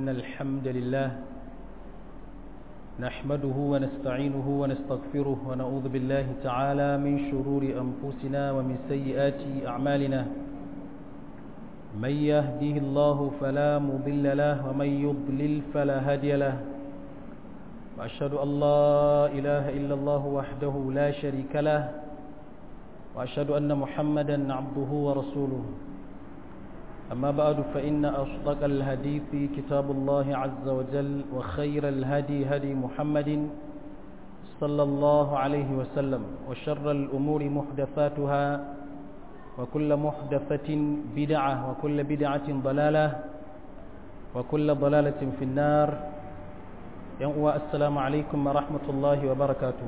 إن الحمد لله نحمده ونستعينه ونستغفره ونعوذ بالله تعالى من شرور أنفسنا ومن سيئات أعمالنا من يهده الله فلا مضل له ومن يضلل فلا هادي له وأشهد أن لا إله إلا الله وحده لا شريك له وأشهد أن محمدا عبده ورسوله أما بعد فإن أصدق الحديث كتاب الله عز وجل وخير الهدي هدي محمد صلى الله عليه وسلم وشر الأمور محدثاتها وكل محدثة بدعة وكل بدعة ضلالة وكل ضلالة في النار السلام عليكم ورحمة الله وبركاته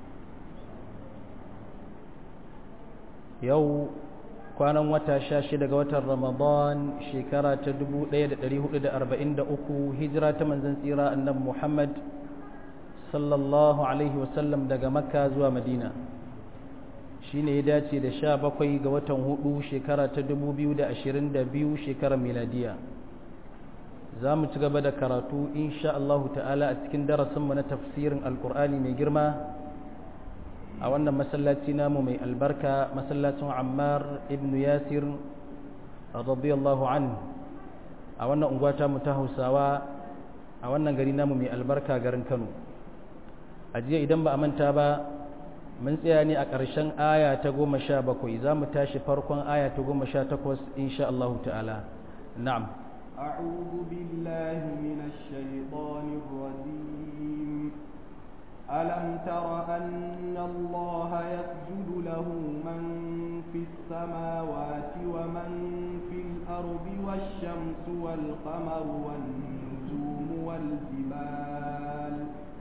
يوم kwanan wata sha shida ga watan ramadan shekara ta 1443 hijira ta manzan tsira annabi muhammad sallallahu alaihi wasallam daga makka zuwa madina shi ne ya dace da sha bakwai ga watan hudu shekara ta 2022 shekarar miladiya za mu ci gaba da karatu insha Allahu ta'ala a cikin darasinmu na tafsirin alkur'ani mai girma a wannan masallaci namu mai albarka masallacin ammar ibn yasir radiyallahu an a wannan unguwata mu ta hausawa a wannan gari namu mai albarka garin kano a jiya idan ba a manta ba mun tsaya ne a ƙarshen aya ta goma sha bakwai za mu tashi farkon aya ta goma sha takwas insha Allah ta'ala na'am أعوذ بالله من الشيطان الرجيم ألم تر أن الله يسجد له من في السماوات ومن في الأرض والشمس والقمر والنجوم والجبال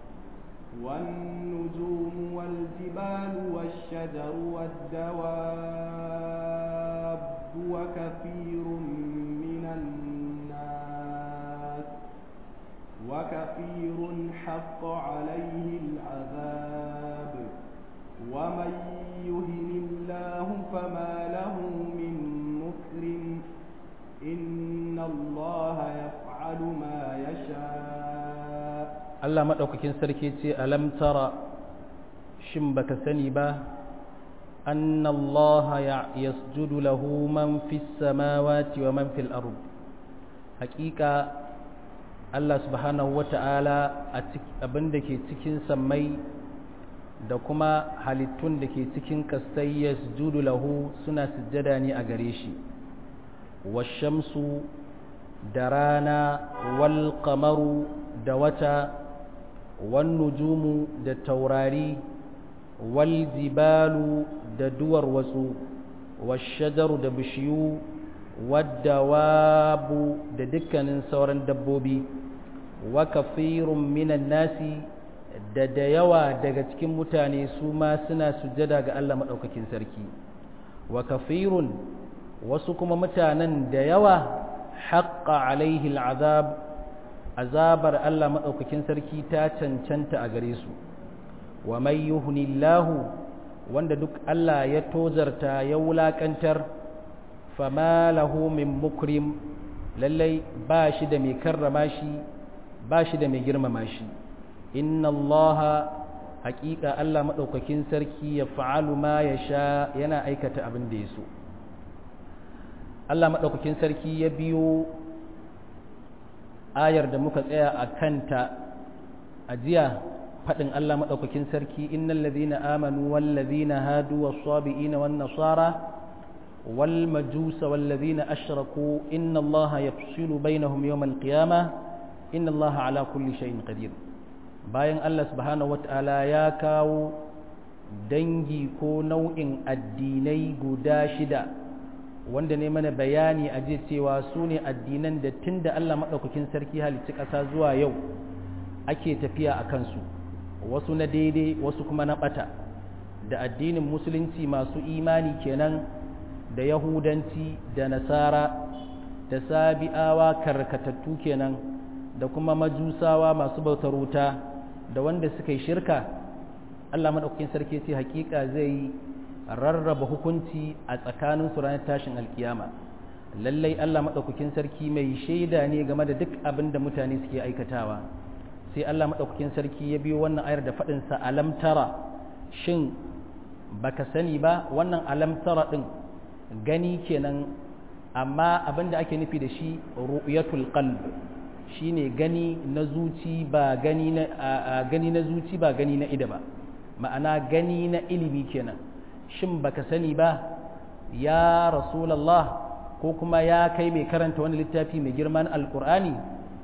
والنجوم والجبال والشجر والدواب وكثير من الناس وكثير حق عليه العذاب ومن يهن الله فما له من مكرم إن الله يفعل ما يشاء Allah maɗaukakin sarki ce alam tara shin baka sani ba anna Allah ya yasjudu lahu man fis samawati wa man fil ard haƙiƙa Allah subhanahu wata'ala abin da ke cikin sammai da kuma halittun da ke cikin kasai ya sujudu lahu suna sujjada ne a gare shi washamsu da rana wal kamaru da wata wan nujumu da taurari wal jibalu da duwar watsu washajaru da bishiyu waddawabu da dukkanin sauran dabbobi wa kafirun minan nasi da da yawa daga cikin mutane su ma suna sujjada ga Allah maɗaukakin sarki wa kafirun wasu kuma mutanen da yawa haƙƙa alaihi al'azab azabar Allah maɗaukakin sarki ta cancanta a gare su wa mai yuhunillahu wanda duk Allah ya tozarta ya wulaƙantar fama lahu min mukrim lallai ba shi da mai karrama shi ba shi da mai girmama shi inna allaha haƙiƙa Allah maɗaukakin sarki ya fa'alu ma ya sha yana aikata abin da ya so Allah maɗaukakin sarki ya biyo ayar da muka tsaya a kanta a jiya faɗin Allah maɗaukakin sarki innal ladhina amanu wal ladhina hadu was sabiina wan nasara والمجوس والذين أشركوا إن الله يفصل بينهم يوم القيامة إن الله على كل شيء قدير bayan Allah subhanahu wata'ala ya kawo dangi ko nau'in addinai guda shida wanda ne mana bayani a je cewa su ne addinan da tun da Allah maɗaukakin sarki halicci ƙasa zuwa yau ake tafiya a kansu wasu na daidai wasu kuma na ɓata da addinin musulunci masu imani kenan da yahudanci da nasara da sabi'awa karkatattu kenan da kuma majusawa masu bautar wuta da wanda suka yi shirka Allah maɗaukakin sarki ce hakika zai rarraba hukunci a tsakanin su ranar tashin alkiyama lallai Allah madaukakin sarki mai shaida ne game da duk abin da mutane suke aikatawa sai Allah madaukakin sarki ya biyo wannan ayar da fadin sa alam tara shin baka sani ba wannan alam tara din gani kenan amma abin da ake nufi da shi ru'yatul qalb shine gani na zuci ba gani na gani na zuci ba gani na ida ba ma'ana gani na ilimi kenan shin baka sani ba ya rasulullah ko kuma ya kai mai karanta wani littafi mai girman alqur'ani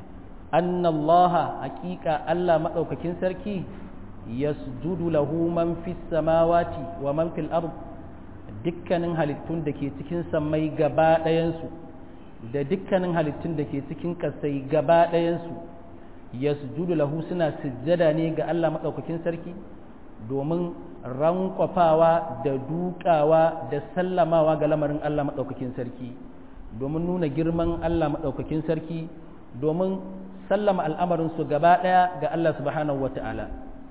annallaha haqiqa Allah madaukakin sarki yasjudu lahu man fis samawati wa man fil ard dukkanin halittun da ke cikin sammai gaba ɗayansu da dukkanin halittun da ke cikin ƙasai gaba ɗayansu ya sujudu lahu suna sujjada ne ga Allah maɗaukakin sarki domin rankwafawa da dukawa da sallamawa ga lamarin Allah maɗaukakin sarki domin nuna girman Allah maɗaukakin sarki domin sallama al'amarinsu gaba ɗaya ga Allah subhanahu wa ta'ala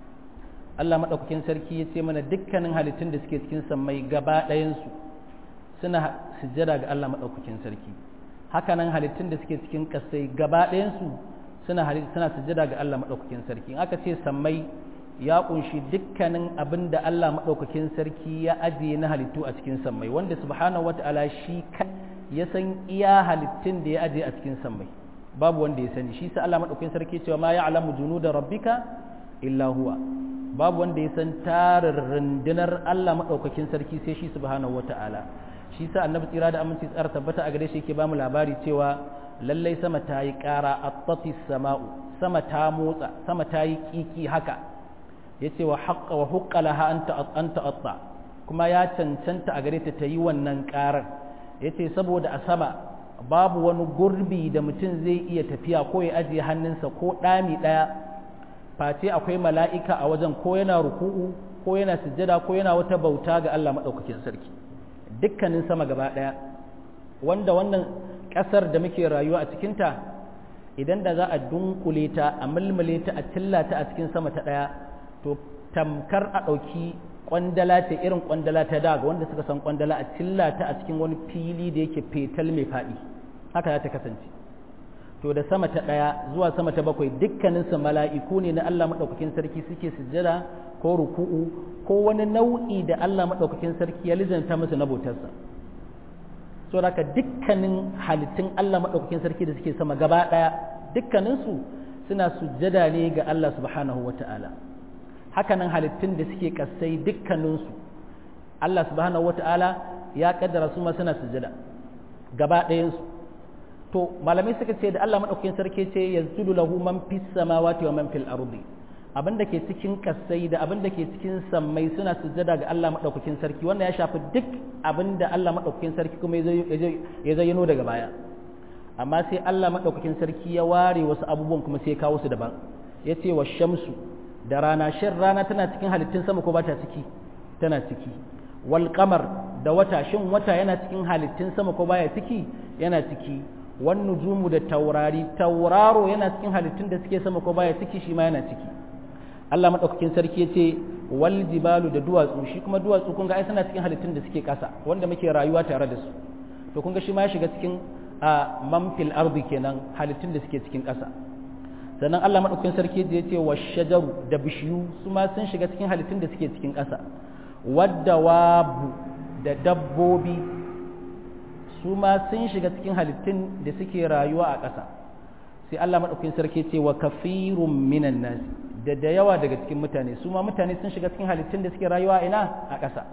Allah maɗaukakin sarki ya ce mana dukkanin halittun da suke cikin sammai gaba ɗayansu suna sujjada ga Allah maɗaukakin sarki hakanan halittun da suke cikin ƙasai gaba ɗayansu suna suna sujjada ga Allah maɗaukakin sarki in aka ce sammai ya ƙunshi dukkanin abin da Allah maɗaukakin sarki ya ajiye na halittu a cikin sammai wanda subhanahu wata'ala shi ya san iya halittun da ya ajiye a cikin sammai babu wanda ya sani shi sa Allah maɗaukakin sarki cewa ma ya'lamu junuda rabbika illa huwa babu wanda ya san tarin rundunar Allah maɗaukakin sarki sai shi subhanahu wata'ala shi sa annabi tsira da aminci tsara tabbata a gare shi yake bamu labari cewa lallai sama ta yi ƙara attati sama'u sama ta motsa sama ta yi kiki haka yace wa haqqa wa huqqa laha anta anta atta kuma ya cancanta a gare ta ta yi wannan ƙarar yace saboda a sama babu wani gurbi da mutum zai iya tafiya ko ya ajiye hannunsa ko ɗami ɗaya face akwai mala'ika a wajen ko yana ruku'u ko yana sujjada ko yana wata bauta ga Allah maɗaukakin sarki dukkanin sama gaba ɗaya wanda wannan ƙasar da muke rayuwa a cikinta idan da za a dunkule ta a mulmule ta a cilla ta a cikin sama ta ɗaya to tamkar a ɗauki ƙwandala ta irin ƙwandala ta daga wanda suka san ƙwandala a cilla ta a cikin wani fili da yake fetal mai faɗi haka za ta kasance to da sama ta ɗaya zuwa sama ta bakwai dukkaninsu mala'iku ne na Allah maɗaukakin sarki suke sujjada ko ruku'u ko wani nau'i da Allah maɗaukakin sarki ya lizanta musu na bautarsa so da dukkanin halittun Allah maɗaukakin sarki da suke sama gaba ɗaya dukkaninsu suna sujjada ne ga Allah subhanahu wa ta'ala hakanan halittun da suke kasai dukkaninsu Allah subhanahu wa ta'ala ya kaddara su ma suna sujjada gaba ɗayansu to malamai suka ce da Allah madaukakin sarki ce yazulu lahu man fis samawati wa man fil ardi abin da ke cikin kasai da abin da ke cikin sammai suna sujjada ga Allah madaukakin sarki wannan ya shafi duk abin da Allah madaukakin sarki kuma ya zayyano daga baya amma sai Allah madaukakin sarki ya ware wasu abubuwan kuma sai ya kawo su daban ya ce wa shamsu da rana shin rana tana cikin halittun sama ko ba ta ciki tana ciki wal qamar da wata shin wata yana cikin halittun sama ko baya ciki yana ciki wan nujumu da taurari tauraro yana cikin halittun da suke sama ko baya ciki shi ma yana ciki Allah madaukakin sarki yace wal jibalu da duwatsu shi kuma duwatsu kun ga ai suna cikin halittun da suke kasa wanda muke rayuwa tare da su to kun ga shi ma ya shiga cikin a manfil ardi kenan halittun da suke cikin kasa sannan Allah madaukakin sarki yace wa shajaru da bishiyu su ma sun shiga cikin halittun da suke cikin kasa wadda wabu da dabbobi su ma sun shiga cikin halittun da suke rayuwa a ƙasa sai Allah maɗaukakin sarki ce wa kafirun minan nasi da da yawa daga cikin mutane su ma mutane sun shiga cikin halittun da suke rayuwa ina a ƙasa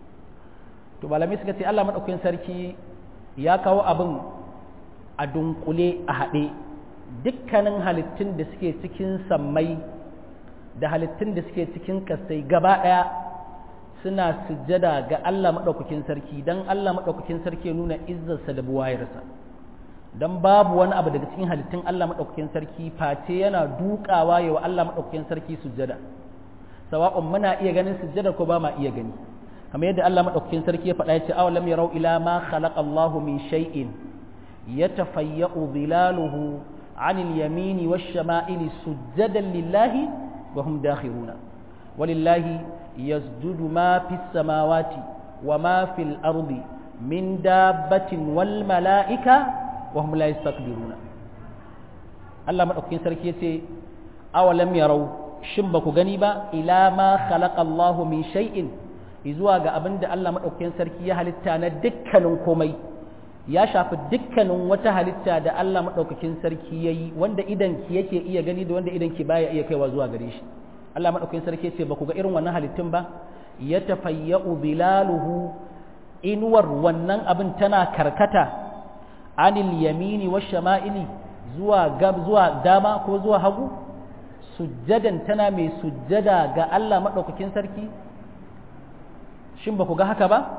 to malamai suka ce Allah maɗaukakin sarki ya kawo abin a dunkule a haɗe dukkanin halittun da suke cikin sammai da halittun da suke cikin ƙasai gaba ɗaya suna sujjada ga Allah maɗaukakin sarki don Allah maɗaukakin sarki nuna izzarsa da buwayarsa don babu wani abu daga cikin halittun Allah maɗaukakin sarki face yana dukawa ya wa Allah maɗaukakin sarki sujjada sawa'un muna iya ganin sujjada ko ba ma iya gani kamar yadda Allah maɗaukakin sarki ya faɗa ya ce aw lam yarau ila ma khalaqa Allah min shay'in yatafayya'u dhilaluhu 'anil yamini wash-shama'ili sujjadan lillahi wa hum dakhiruna walillahi يسجد ما في السماوات وما في الأرض min dabbatin wal mala'ika wa hum la yastakbiruna Allah madaukakin sarki yace awalam yarau shin ba ku gani ba ila ma khalaqa Allahu min shay'in zuwa ga abinda Allah madaukakin sarki ya halitta na dukkanin komai ya shafi dukkanin wata halitta da Allah madaukakin sarki yayi wanda idan ki yake iya gani da wanda idan ki baya iya kaiwa zuwa gare shi Allah madaukakin sarki yace ba ku ga irin wannan halittun ba ya tafayya'u bilaluhu inuwar wannan abin tana karkata anil yamini wa shama'ili zuwa gab zuwa dama ko zuwa hagu sujjadan tana mai sujjada ga Allah maɗaukakin sarki shin ba ku ga haka ba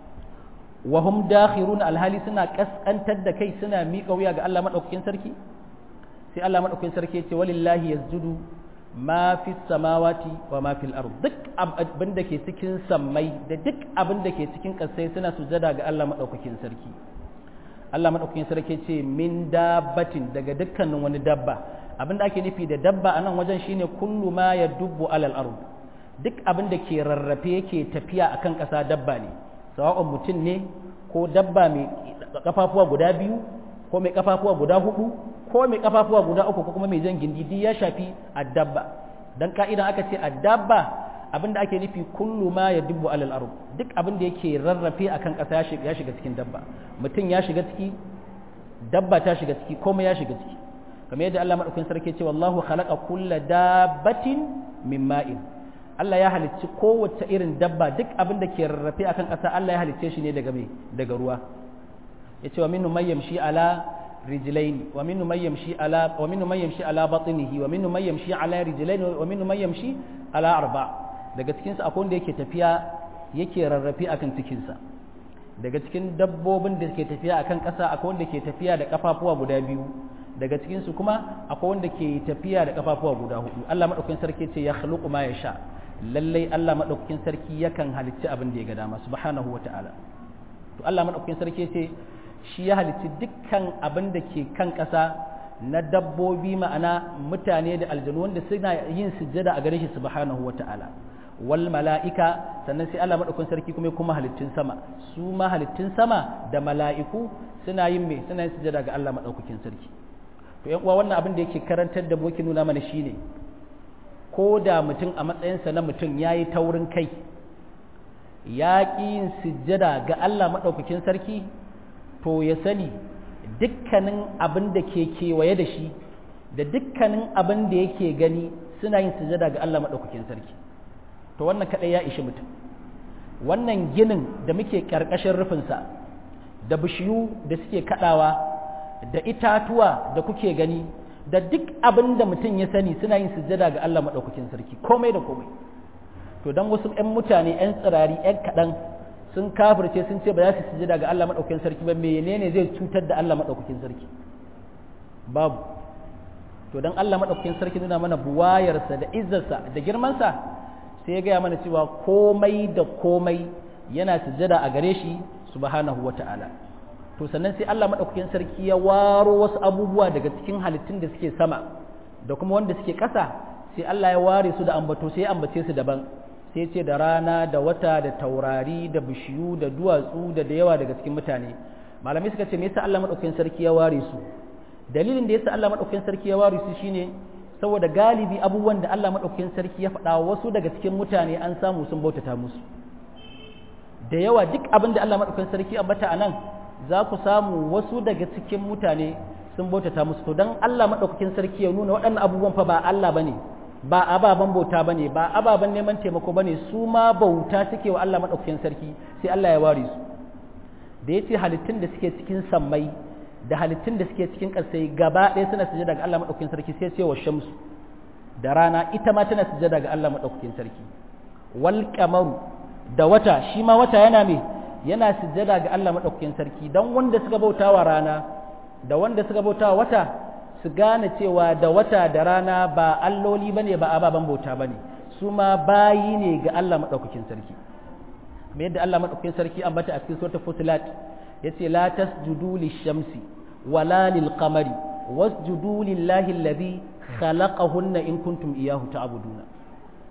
wa hum dakhirun alhali suna kaskantar da kai suna miƙa wuya ga Allah maɗaukakin sarki sai Allah maɗaukakin sarki ya ce walillahi yasjudu ma fi samawati wa ma fil ard duk abin da ke cikin sammai da duk abin da ke cikin ƙasai suna sujada ga Allah madaukakin sarki Allah madaukakin sarki ce min dabbatin daga dukkanin wani dabba abin da ake nufi da dabba a nan wajen shine kullu ma yadubbu alal ard duk abin da ke rarrafe yake tafiya akan ƙasa dabba ne sawa'un mutum ne ko dabba mai kafafuwa guda biyu ko mai kafafuwa guda hudu ko mai kafafuwa guda uku ko kuma mai jan gindi duk ya shafi addabba dan ka'idan aka ce addabba abinda ake nufi kullu ma ya dubbu alal ard duk abinda yake rarrafe akan ƙasa ya shiga ya shiga cikin dabba mutum ya shiga ciki dabba ta shiga ciki komai ya shiga ciki kamar yadda Allah madaukakin sarki ce wallahu khalaqa kulla dabbatin min ma'in Allah ya halicci kowace irin dabba duk abin da ke rarrafe akan ƙasa Allah ya halicce shi ne daga me daga ruwa yace wa minnu may yamshi ala rijlaini wa minnu may yamshi ala wa minnu may yamshi ala batnihi wa minnu may yamshi ala rijlaini wa minnu may yamshi ala arba daga cikin su akwai wanda yake tafiya yake rarrafe akan cikin sa daga cikin dabbobin da ke tafiya akan ƙasa akwai wanda ke tafiya da kafafuwa guda biyu daga cikin su kuma akwai wanda ke tafiya da kafafuwa guda hudu Allah madaukakin sarki ce ya khluqu ma yasha lallai Allah madaukakin sarki yakan halicci abin da ya ga dama subhanahu wata'ala to Allah madaukakin sarki ce shi ya halicci dukkan abin da ke kan ƙasa na dabbobi ma'ana mutane da aljanu wanda suna yin sujjada a gare shi subhanahu wata'ala wal mala'ika sannan sai Allah madaukakin sarki kuma kuma halittun sama su ma halittun sama da mala'iku suna yin me suna yin sujjada ga Allah madaukakin sarki to yan uwa wannan abin da yake karantar da boki nuna mana shine ko da mutum a matsayinsa na mutum yayi taurin kai ya ƙi yin sujjada ga Allah madaukakin sarki to ya sani dukkanin abin da ke kewaye da shi da dukkanin abin da yake gani suna yin sujada ga Allah maɗaukakin sarki to wannan kaɗai ya ishi mutum wannan ginin da muke ƙarƙashin rufinsa da bishiyu da suke kaɗawa da itatuwa da kuke gani da duk abin da mutum ya sani suna yin sujada ga Allah maɗaukakin sarki komai da komai to don wasu 'yan mutane 'yan tsirari 'yan kaɗan sun kafirce sun ce ba za su sujada ga Allah maɗaukakin sarki ba menene zai cutar da Allah maɗaukakin sarki babu to dan Allah maɗaukakin sarki nuna mana buwayarsa da izzarsa da girmansa sai ya gaya mana cewa komai da komai yana sujada a gare shi subhanahu wata'ala to sannan sai Allah maɗaukakin sarki ya waro wasu abubuwa daga cikin halittun da suke sama da kuma wanda suke ƙasa sai Allah ya ware su da ambato sai ya ambace su daban sai ce da rana da wata da taurari da bishiyu da duwatsu da da yawa daga cikin mutane malamai suka ce me yasa Allah madaukakin sarki ya ware su dalilin da yasa Allah madaukakin sarki ya ware su shine saboda galibi abubuwan da Allah madaukakin sarki ya faɗa wasu daga cikin mutane an samu sun bautata musu da yawa duk abin da Allah madaukakin sarki ya ambata anan za ku samu wasu daga cikin mutane sun bautata musu to dan Allah madaukakin sarki ya nuna waɗannan abubuwan fa ba Allah bane ba ababen bauta bane ba ababen neman taimako bane su ma bauta suke wa Allah madaukakin sarki sai Allah ya ware su da yace halittun da suke cikin sammai da halittun da suke cikin ƙasai gaba ɗaya suna sujada ga Allah madaukakin sarki sai ce wa shamsu da rana ita ma tana sujada ga Allah madaukakin sarki wal qamaru da wata shi ma wata yana me yana sujada ga Allah madaukakin sarki dan wanda suka bautawa rana da wanda suka bautawa wata su gane cewa da wata da rana ba alloli bane ba ababen bauta bane su ma bayi ne ga Allah madaukakin sarki me yadda Allah madaukakin sarki ambata a cikin suratul fusilat yace la tasjudu lish-shamsi wala lil-qamari wasjudu lillahi alladhi khalaqahunna in kuntum iyyahu ta'buduna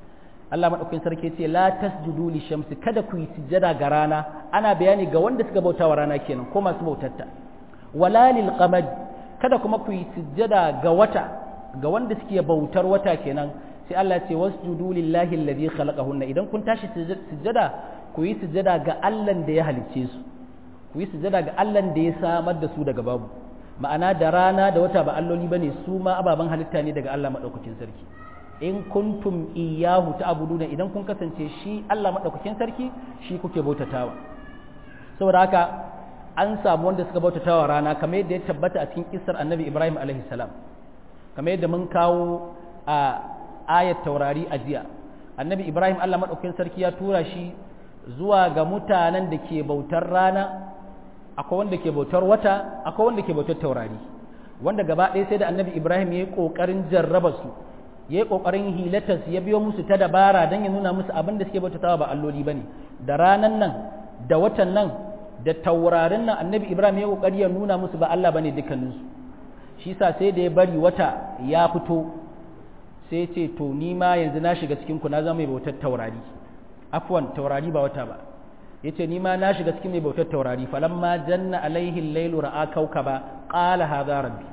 Allah madaukakin sarki ce la tasjudu li shamsi kada ku yi sujjada ga rana ana bayani ga wanda suka bauta wa rana kenan ko masu bautarta wala lil qamar kada kuma ku yi sujjada ga wata ga wanda suke bautar wata kenan sai Allah ce wasjudu lillahi alladhi khalaqahunna idan kun tashi sujjada ku yi sujjada ga Allah da ya halicce su ku yi sujjada ga Allah da ya samar da su daga babu ma'ana da rana da wata ba alloli bane su ma ababen halitta ne daga Allah madaukakin sarki in kuntum iyyahu ta'buduna idan kun kasance shi Allah madaukakin sarki shi kuke bautatawa saboda haka an samu wanda suka bautatawa rana kamar yadda ya tabbata a cikin kissar Annabi Ibrahim alaihi salam kamar yadda mun kawo a ayat taurari a jiya Annabi Ibrahim Allah madaukakin sarki ya tura shi zuwa ga mutanen da ke bautar rana akwai wanda ke bautar wata akwai wanda ke bautar taurari wanda gaba ɗaya sai da Annabi Ibrahim ya yi ƙoƙarin jarraba su ya yi ƙoƙarin hilatas ya biyo musu ta dabara don ya nuna musu abin da suke bautatawa ba alloli ba ne da ranan nan da watan nan da taurarin nan annabi ibrahim ya ƙoƙari ya nuna musu ba allah ba ne dukkaninsu shi sa sai da ya bari wata ya fito sai ce to ni ma yanzu na shiga cikin ku na zama mai bautar taurari afwan taurari ba wata ba ya ce ni ma na shiga cikin mai bautar taurari falamma janna alaihi lailu ra'a kaukaba qala hadha rabbi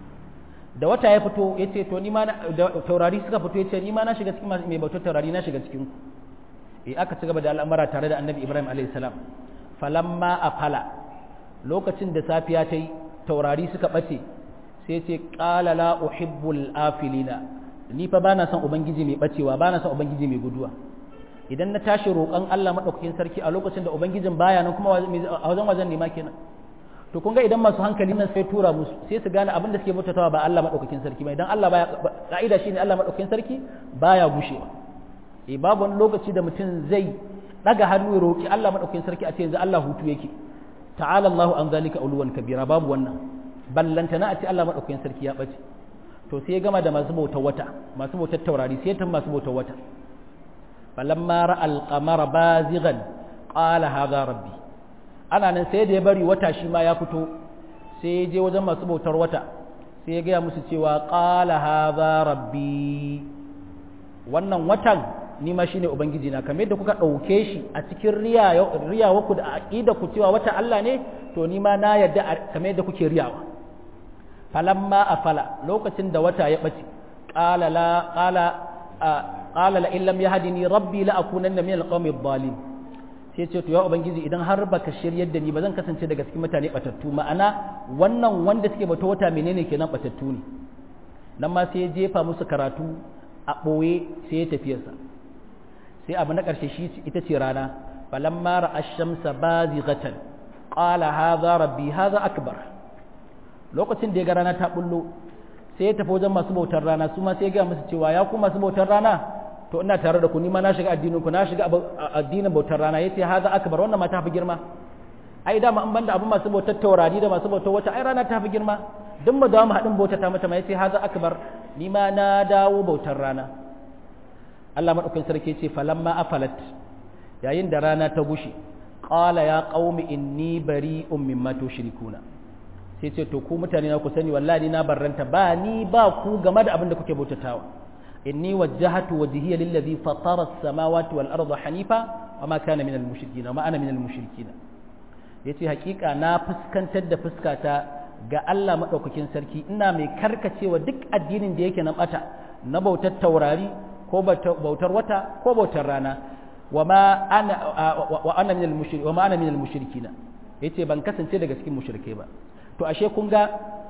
da wata ya fito ya ce to nima da taurari suka fito ya ce nima na shiga cikin mai bautar taurari na shiga cikin ku eh aka ci gaba da al'amara tare da annabi ibrahim alayhi salam falamma afala lokacin da safiya ta yi taurari suka bace sai ce qala la uhibbul afilina ni fa bana son ubangiji mai bacewa bana son ubangiji mai guduwa idan na tashi roƙon Allah madaukakin sarki a lokacin da ubangijin baya nan kuma a wajen wajen nema kenan to kun ga idan masu hankali nan sai tura musu sai su gane abin da suke bautatawa ba Allah madaukakin sarki ba idan Allah baya ka'ida shine Allah madaukakin sarki baya gushewa eh babu wani lokaci da mutum zai daga hannu ya roki Allah madaukakin sarki a ce yanzu Allah hutu yake ta'ala Allah an zalika uluwan kabira babu wannan ballantana a ce Allah madaukakin sarki ya bace to sai ya gama da masu bautar wata masu bautar taurari sai ta masu bautar wata falamma ra'al qamara bazighan qala hadha rabbi ana nan sai da ya bari wata shi ma ya fito sai ya je wajen masu bautar wata sai ya gaya musu cewa qala hadha rabbi wannan watan ni ma shine ubangiji na kamar yadda kuka dauke shi a cikin riyawa ku da aqida ku cewa wata Allah ne to ni ma na yadda kamar yadda kuke riyawa falamma afala lokacin da wata ya bace qala la qala qala la in lam yahdini rabbi la akunanna min alqawmi adh-dhalimin sai ce to ya ubangiji idan har baka shiryar da ni ba zan kasance daga cikin mutane batattu ma'ana wannan wanda suke bata wata menene kenan batattu ne nan ma sai ya jefa musu karatu a ɓoye sai ya tafiyarsa sai abu na ƙarshe shi ita ce rana falamma ra'a ash-shamsa bazighatan qala hadha rabbi hadha akbar lokacin da ya ga rana ta bullo sai ya tafi wajen masu bautar rana su ma sai ya ga musu cewa ya ku masu bautar rana to ina tare da ku ni ma na shiga addinin ku na shiga addinin bautar rana yace haza akbar wannan ma ta fi girma ai dama an banda abin masu bautar taurari da masu bautar wata ai rana ta fi girma duk mu dawo mu haɗin bautar ta mata ma yace haza akbar ni ma na dawo bautar rana Allah madaukakin sarki yace falamma afalat yayin da rana ta gushi qala ya qaumi inni bari'un mimma tushrikuna sai ce to ku mutane na ku sani wallahi na barranta ba ni ba ku game da abin da kuke bautatawa إني وجهت وجهي للذي فطر السماوات والأرض حنيفا وما كان من المشركين وما أنا من المشركين yace hakika na fuskantar da fuskata ga Allah madaukakin sarki ina mai karkacewa duk addinin da yake nan bata na bautar taurari ko bautar wata ko bautar rana wama ana wa ana min al-mushrik wama ana min al-mushrikina yace ban kasance daga cikin mushrike ba to ashe kun ga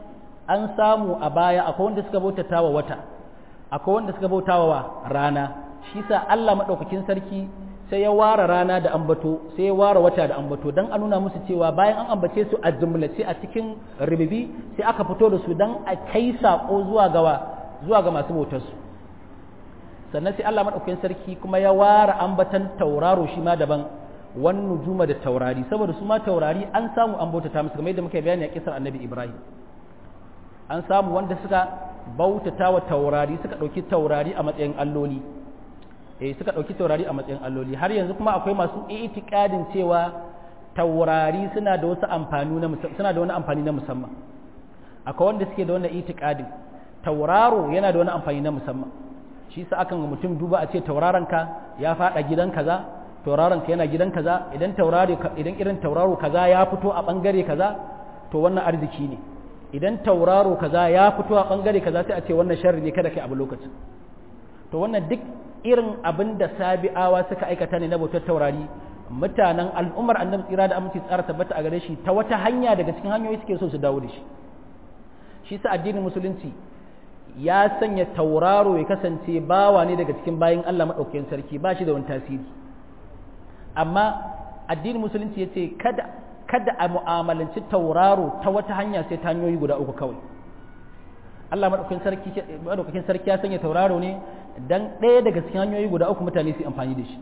an samu a baya akwai wanda suka bautata wa wata akwai wanda suka bautawa wa rana shi sa Allah maɗaukakin sarki sai ya ware rana da ambato sai ya ware wata da ambato don a nuna musu cewa bayan an ambace su a jumlace a cikin ribibi sai aka fito da su don a kai saƙo zuwa gawa zuwa ga masu bautarsu sannan sai Allah maɗaukakin sarki kuma ya ware ambatan tauraro shi ma daban wan nujuma da taurari saboda su ma taurari an samu an bautata musu kamar yadda muka bayani a kisar annabi Ibrahim an samu wanda suka bautata wa taurari suka ɗauki taurari a matsayin alloli eh suka ɗauki taurari a matsayin alloli har yanzu kuma akwai masu itikadin cewa taurari suna da wasu amfani na suna da wani amfani na musamman akwai wanda suke da wannan itikadin tauraro yana da wani amfani na musamman shi sa akan mutum duba a ce tauraron ka ya fada gidan kaza tauraron ka yana gidan kaza idan tauraro idan irin tauraro kaza ya fito a bangare kaza to wannan arziki ne idan tauraro kaza ya fito a bangare kaza sai a ce wannan sharri ne kada kai abu lokacin to wannan duk irin abin da sabi'awa suka aikata ne na bautar taurari mutanen al'ummar annabi tsira da aminci tsara tabbata a gare shi ta wata hanya daga cikin hanyoyi suke so su dawo da shi shi sa addinin musulunci ya sanya tauraro ya kasance bawa ne daga cikin bayin Allah maɗaukakin sarki ba shi da wani tasiri amma addinin musulunci ya ce kada kada a mu'amalanci tauraro ta wata hanya sai ta hanyoyi guda uku kawai Allah maɗaukakin sarki maɗaukakin sarki ya sanya tauraro ne dan ɗaya daga cikin hanyoyi guda uku mutane su amfani da shi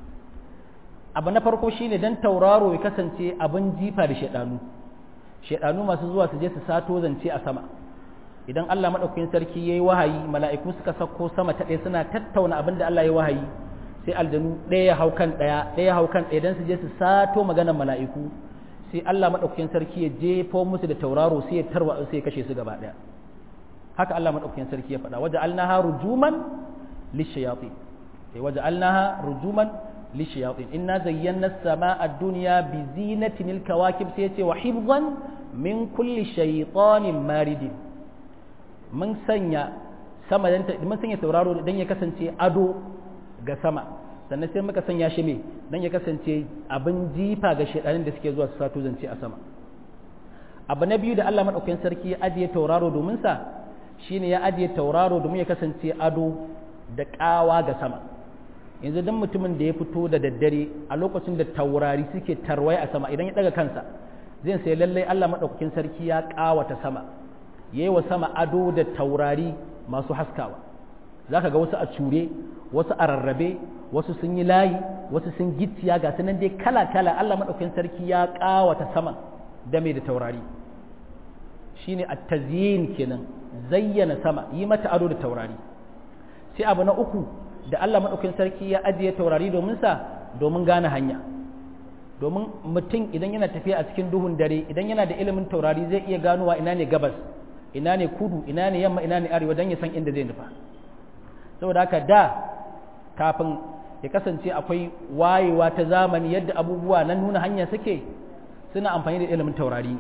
abu na farko shine dan tauraro ya kasance abin jifa da shaidanu shaidanu masu zuwa su je su sato zance a sama idan Allah maɗaukakin sarki ya yi wahayi mala'iku suka sauko sama ta ɗaya suna tattauna abin da Allah ya wahayi sai aljanu ɗaya ya hau kan ɗaya ɗaya ya hau kan ɗaya don su je su sato maganar mala'iku sai Allah maɗaukakin sarki ya jefo musu da tauraro sai ya tarwa sai ya kashe su gaba ɗaya haka Allah maɗaukakin sarki ya faɗa waje alnaha rujuman lishayatin waje alnaha rujuman lishayatin inna zayyana as-samaa ad-dunya bi zinatin al-kawakib sai ya ce wa hifzan min kulli shaytanin maridin mun sanya sama dan mun sanya tauraro dan ya kasance ado ga sama sannan sai muka sanya shi me dan ya kasance abin jifa ga shedanin da suke zuwa su sato zance a sama abu na biyu da Allah madaukakin sarki ya ajiye tauraro domin sa shine ya ajiye tauraro domin ya kasance ado da kawa ga sama yanzu dan mutumin da ya fito da daddare a lokacin da taurari suke tarwai a sama idan ya daga kansa zai sai lallai Allah madaukakin sarki ya kawata sama yayi wa sama ado da taurari masu haskawa zaka ga wasu a cure wasu a rarrabe wasu sun yi layi wasu sun gicciya ga sunan dai kala kala Allah madaukakin sarki ya kawata sama da mai da taurari shine at-tazyin kenan zayyana sama yi mata ado da taurari sai abu na uku da Allah madaukakin sarki ya ajiye taurari domin sa domin gane hanya domin mutum idan yana tafiya a cikin duhun dare idan yana da ilimin taurari zai iya ganowa ina ne gabas ina ne kudu ina ne yamma ina ne arewa don ya san inda zai nufa saboda haka da kafin ya kasance akwai wayewa ta zamani yadda abubuwa na nuna hanya suke suna amfani da ilimin taurari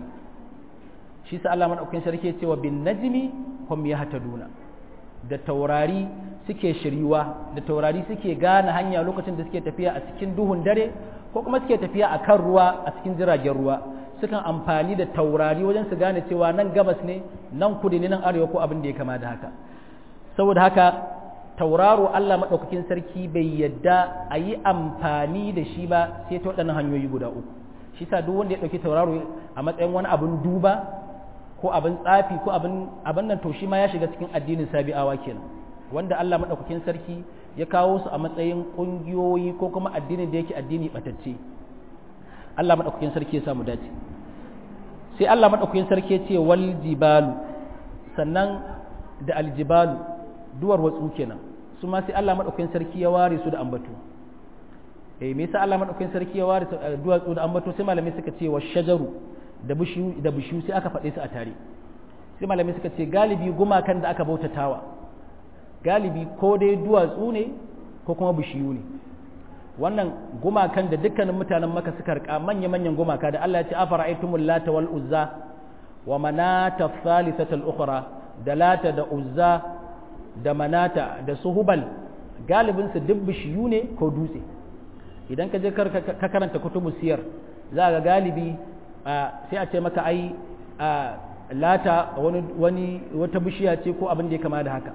shi sa Allah madaukakin sarki ya ce wa bin najmi hum yahtaduna da taurari suke shiriwa da taurari suke gane hanya lokacin da suke tafiya a cikin duhun dare ko kuma suke tafiya a kan ruwa a cikin jiragen ruwa sukan amfani da taurari wajen su gane cewa nan gabas ne nan kudu ne nan arewa ko abin da ya kama da haka saboda haka tauraro Allah maɗaukakin sarki bai yadda a yi amfani da shi ba sai ta waɗannan hanyoyi guda uku shi sa duk wanda ya ɗauki tauraro a matsayin wani abin duba ko abin tsafi ko abin abin nan to shi ma ya shiga cikin addinin sabi'awa kenan wanda Allah maɗaukakin sarki ya kawo su a matsayin ƙungiyoyi ko kuma addinin da yake addini ɓatacce Allah maɗaukakin sarki ya samu dace sai Allah maɗaukakin sarki ya ce wal jibalu sannan da aljibalu duwar watsu kenan su ma sai Allah maɗaukakin sarki ya ware su da ambato eh me yasa Allah maɗaukakin sarki ya ware duwatsu da ambato sai malamai suka ce wa shajaru da bishiyu da bishiyu sai aka faɗe su a tare sai malamai suka ce galibi gumakan da aka bautatawa galibi ko dai duwatsu ne ko kuma bishiyu ne wannan gumakan da dukkanin mutanen maka suka rika manya-manyan gumaka da Allah ya ce afara aitumul lata wal uzza wa manata thalithata al ukhra da lata da uzza da manata da suhubal galibin su duk bishiyu ne ko dutse idan ka je ka karanta kutubu siyar za ga galibi sai a ce maka ai lata wani wani wata bishiya ce ko abin da ya kama da haka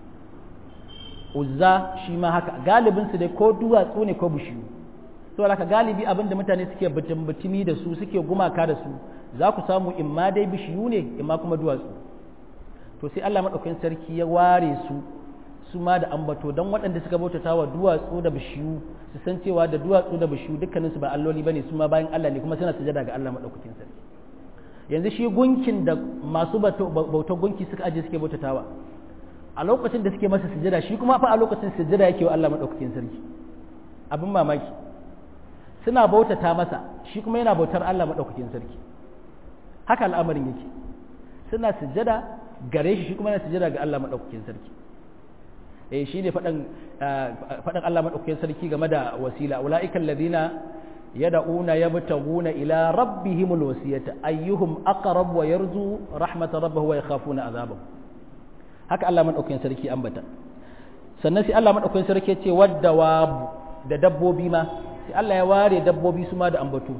uzza shi ma haka galibin su dai ko duwatsu ne ko bishiyu to haka galibi abin da mutane suke butumi da su suke gumaka da su za ku samu imma dai bishiyu ne imma kuma duwatsu to sai Allah madaukakin sarki ya ware su su ma da ambato don waɗanda suka bautata wa duwatsu da bishiyu su san cewa da duwatsu da bishiyu dukkaninsu ba alloli bane su ma bayan Allah ne kuma suna sujada ga Allah madaukakin sarki yanzu shi gunkin da masu bautar gunki suka aje suke bautatawa a lokacin da suke masa sujada shi kuma fa a lokacin sujada yake wa Allah madaukakin sarki abin mamaki suna bautata masa shi kuma yana bautar Allah madaukakin sarki haka al'amarin yake suna sujada gare shi shi kuma yana sujada ga Allah madaukakin sarki eh shine fadan fadan Allah madaukakin sarki game da wasila ulaiikal ladina yad'una yabtaguna ila rabbihimul wasiyata ayyuhum aqrab wa yarju rahmat rabbihi wa yakhafuna azabahu haka Allah madaukakin sarki ambata sannan sai Allah madaukakin sarki ya ce wadda da dabbobi ma sai Allah ya ware dabbobi su ma da ambatu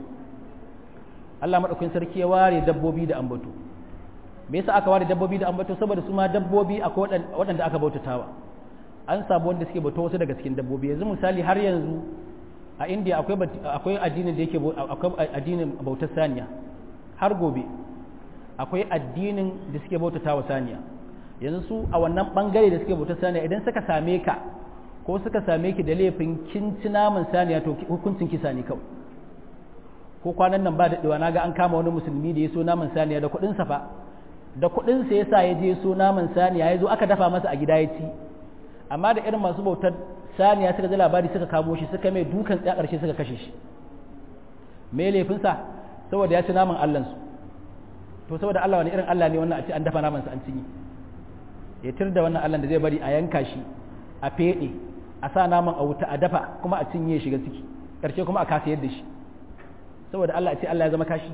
Allah madaukakin sarki ya ware dabbobi da ambatu me yasa aka ware dabbobi da ambatu saboda su ma dabbobi akwai waɗanda aka bautatawa an samu wanda suke bauta wasu daga cikin dabbobi yanzu misali har yanzu a India akwai akwai addinin da yake akwai addinin bautar saniya har gobe akwai addinin da suke bautatawa saniya yanzu su a wannan bangare da suke bautar saniya idan suka same ka ko suka same ki da laifin kin ci naman saniya to hukuncin kisa ne kawai ko kwanan nan ba daɗewa na ga an kama wani musulmi da ya so naman saniya da kuɗin sa fa da kuɗin sa yasa ya je so naman saniya ya zo aka dafa masa a gida ya ci amma da irin masu bautar saniya suka ji labari suka kamo shi suka mai dukan tsaya ƙarshe suka kashe shi me laifin sa saboda ya ci naman Allah su to saboda Allah wani irin Allah ne wannan a ce an dafa naman sa an cinye ya tir da wannan Allah da zai bari a yanka shi a feɗe a sa naman a wuta a dafa kuma a cinye shiga ciki ƙarshe kuma a kasa yadda shi saboda Allah a ce Allah ya zama kashi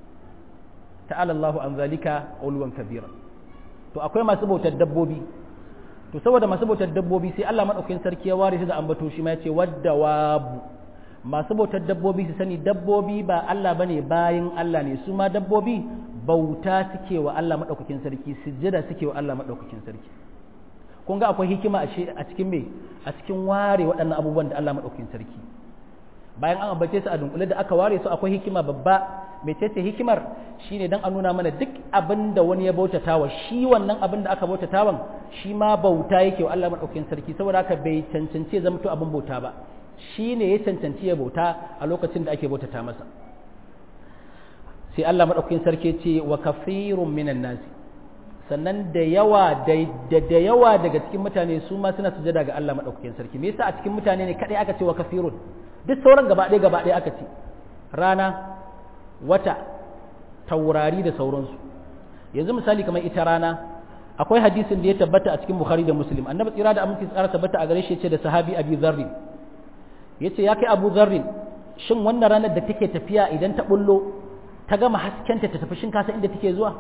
ta'ala Allahu an zalika ulwan kabira to akwai masu bautar dabbobi to saboda masu bautar dabbobi sai Allah madaukakin sarki ya ware shi da ambato shi ma yace wadda wabu masu bautar dabbobi su sani dabbobi ba Allah bane bayin Allah ne su ma dabbobi bauta suke wa Allah madaukakin sarki sujjada suke wa Allah madaukakin sarki kun ga akwai hikima a cikin me a cikin ware waɗannan abubuwan da Allah madaukakin sarki bayan an ambace su a dunkule da aka ware su akwai hikima babba mecece hikimar shine dan a nuna mana duk abin da wani ya bautatawa shi wannan abin da aka bautatawan shi ma bauta yake wa Allah madaukakin sarki saboda haka bai cancanci ya zama to abin bauta ba shine ya cancanci ya bauta a lokacin da ake bautata masa sai Allah madaukakin sarki ce wa kafirun minan nasi sannan da yawa da da yawa daga cikin mutane su ma suna sujada ga Allah madaukakin sarki me yasa a cikin mutane ne kadai aka ce wa kafirun duk sauran gaba ɗaya gaba ɗaya aka ce rana wata taurari da sauransu yanzu misali kamar ita rana akwai hadisin da ya tabbata a cikin bukhari da muslim annabi tsira da aminci tsara tabbata a gare shi ce da sahabi abi zarri yace ya kai abu zarri shin wannan ranar da take tafiya idan ta bullo ta gama haskenta ta tafi shin kasa inda take zuwa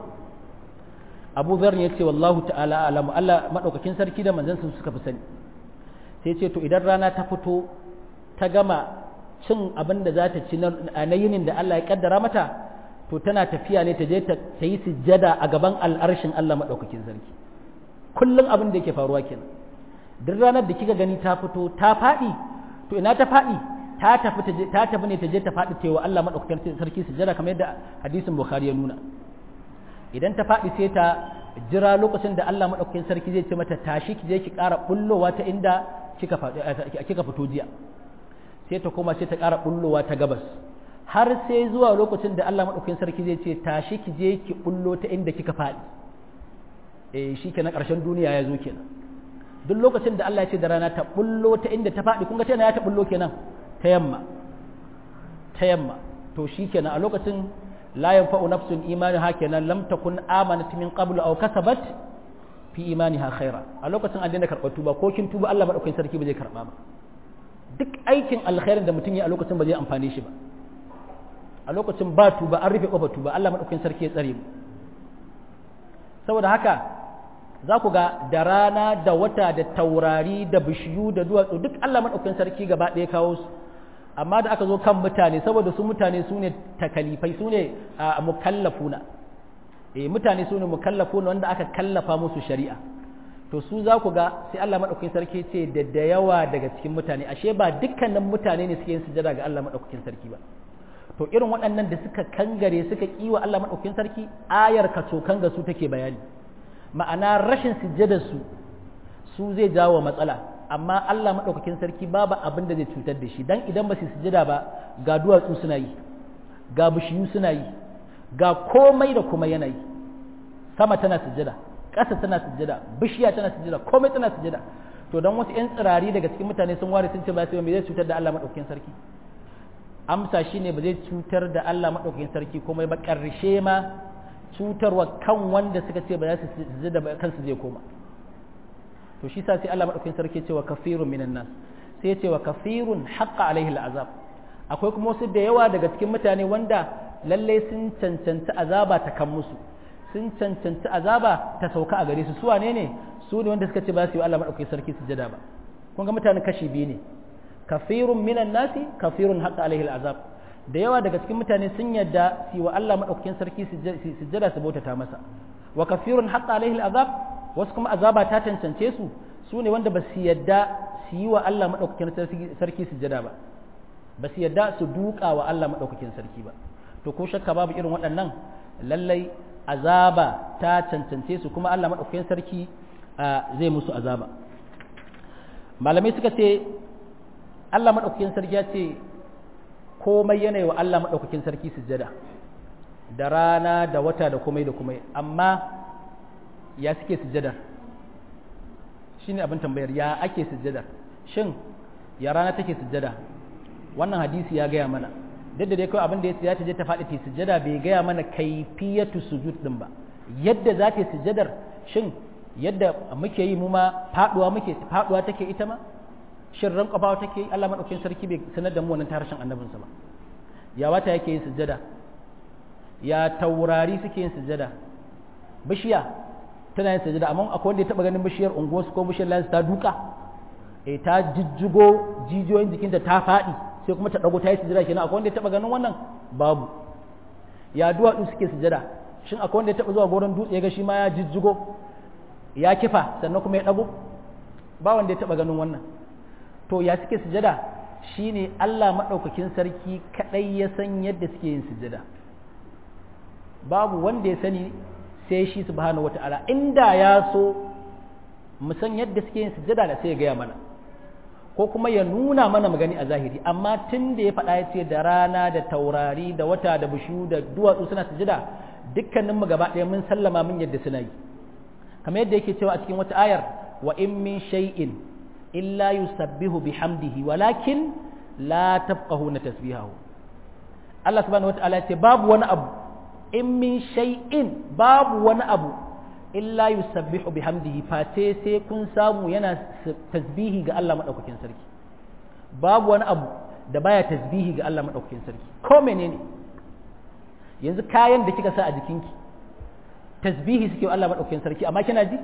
abu zarri yace wallahu ta'ala alamu Allah madaukakin sarki da manzon suka fi sani sai ce to idan rana ta fito ta gama cin abin da za ta ci na yinin da Allah ya kaddara mata to tana tafiya ne ta je ta yi sujjada a gaban al'arshin Allah maɗaukakin sarki kullum abin da yake faruwa kenan duk ranar da kika gani ta fito ta faɗi to ina ta faɗi ta tafi ta tafi ne ta je ta faɗi cewa Allah maɗaukakin sarki sujjada kamar yadda hadisin Bukhari ya nuna idan ta faɗi sai ta jira lokacin da Allah maɗaukakin sarki zai ce mata tashi ki je ki ƙara bullowa ta inda kika fito jiya sai ta koma sai ta ƙara bullowa ta gabas har sai zuwa lokacin da Allah maɗaukakin sarki zai ce tashi ki je ki bullo ta inda kika faɗi eh shi kenan ƙarshen duniya ya zo kenan duk lokacin da Allah ya ce da rana ta bullo ta inda ta faɗi kun ga tana ya ta bullo kenan ta yamma ta yamma to shi kenan a lokacin la yanfa'u nafsun imaniha kenan lam takun amanat min qablu aw kasabat fi imaniha khaira a lokacin an daina karɓar tuba ko kin tuba Allah maɗaukakin sarki ba zai karɓa ba duk aikin alkhairin da mutum ya a lokacin ba zai amfane shi ba a lokacin ba tuba an rufe kofar tuba Allah madaukakin sarki ya tsare mu saboda haka za ku ga da rana da wata da taurari da bishiyu da duwatsu duk Allah madaukakin sarki gaba ɗaya kawo su amma da aka zo kan mutane saboda su mutane su ne takalifai su ne mukallafuna eh mutane su ne mukallafuna wanda aka kallafa musu shari'a to su za ku ga sai Allah maɗaukakin sarki ce da da yawa daga cikin mutane ashe ba dukkanin mutane ne suke yin sujada ga Allah maɗaukakin sarki ba to irin waɗannan da suka kangare suka kiwa Allah maɗaukakin sarki ayar ka cokan ga su take bayani ma'ana rashin sujjadar su su zai jawo matsala amma Allah maɗaukakin sarki babu abin da zai cutar da shi dan idan ba su sujjada ba ga duwatsu suna yi ga bishiyu suna yi ga komai da kuma yanayi sama tana sujjada ƙasa tana sujjada bishiya tana sujjada komai tana sujjada to don wasu 'yan tsirari daga cikin mutane sun ware sun ce ba sai me zai cutar da Allah maɗaukakin sarki amsa shine ba zai cutar da Allah maɗaukakin sarki komai ba ƙarshe ma cutarwa kan wanda suka ce ba za su sujjada ba kansu zai koma to shi sa sai Allah madaukakin sarki ce wa kafirun minan nas sai ya ce wa kafirun haqqa alaihi al'azab akwai kuma wasu da yawa daga cikin mutane wanda lalle sun cancanci azaba ta kan musu sun cancanci azaba ta sauka a gare su su wane ne su ne wanda suka ce ba su yi Allah madaukakin sarki sujada ba kun ga mutane kashi biyu ne kafirun minan nasi kafirun haqqa alaihi al'azab da yawa daga cikin mutane sun yadda su wa Allah madaukakin sarki sujada su bautata masa wa kafirun haqqa alaihi al'azab wasu kuma azaba ta cancance su su ne wanda ba su yadda su yi wa Allah madaukakin sarki sujada ba ba su yadda su duka wa Allah madaukakin sarki ba to ko shakka babu irin waɗannan lallai azaba ta cancance su kuma Allah madaukakin sarki zai musu azaba malamai suka ce Allah madaukakin sarki ya ce komai yanayi wa Allah maɗaukakin sarki sujjada da rana da wata da komai da komai amma ya suke sujjadar shi ne abin tambayar ya ake sujjadar shin ya rana take sujjada wannan hadisi ya gaya mana duk da dai kawai abin da ya ce ta faɗi ta sujjada bai gaya mana kaifiyatu sujud din ba yadda za ta sujjadar shin yadda muke yi mu ma faɗuwa muke faɗuwa take ita ma shin ran kafawa take Allah madaukakin sarki bai sanar da mu wannan tarshen annabinsa ba ya wata yake yin sujjada ya taurari suke yin sujjada bishiya tana yin sujjada amma akwai wanda ya taba ganin bishiyar unguwarsu ko bishiyar lansu ta duka eh ta jijjigo jijiyoyin jikinta ta faɗi sai kuma ta dago ta yi sujjada kenan akwai wanda ya taba ganin wannan babu ya duwatsu suke sujjada shin akwai wanda ya taba zuwa goron dutse ya ga shi ma ya jijjigo ya kifa sannan kuma ya dago ba wanda ya taba ganin wannan to ya suke sujada shine Allah maɗaukakin sarki kaɗai ya san yadda suke yin sujada babu wanda ya sani sai shi subhanahu wata'ala inda ya so mu san yadda suke yin sujada da sai ya gaya mana ko kuma ya nuna mana magani a zahiri amma tun da ya faɗa ya ce da rana da taurari da wata da bishiyu da duwatsu suna sujada dukkaninmu gaba ɗaya mun sallama mun yadda suna yi kamar yadda yake cewa a cikin wata ayar wa in min shay'in illa yusabbihu bihamdihi walakin la tafqahuna tasbihahu Allah subhanahu wataala ya ce babu wani abu in min shay'in babu wani abu illa yusabbihu bihamdihi face sai kun samu yana tasbihi ga Allah madaukakin sarki babu wani abu da baya tasbihi ga Allah madaukakin sarki ko menene yanzu kayan da kika sa a jikinki tasbihi suke wa Allah madaukakin sarki amma kina ji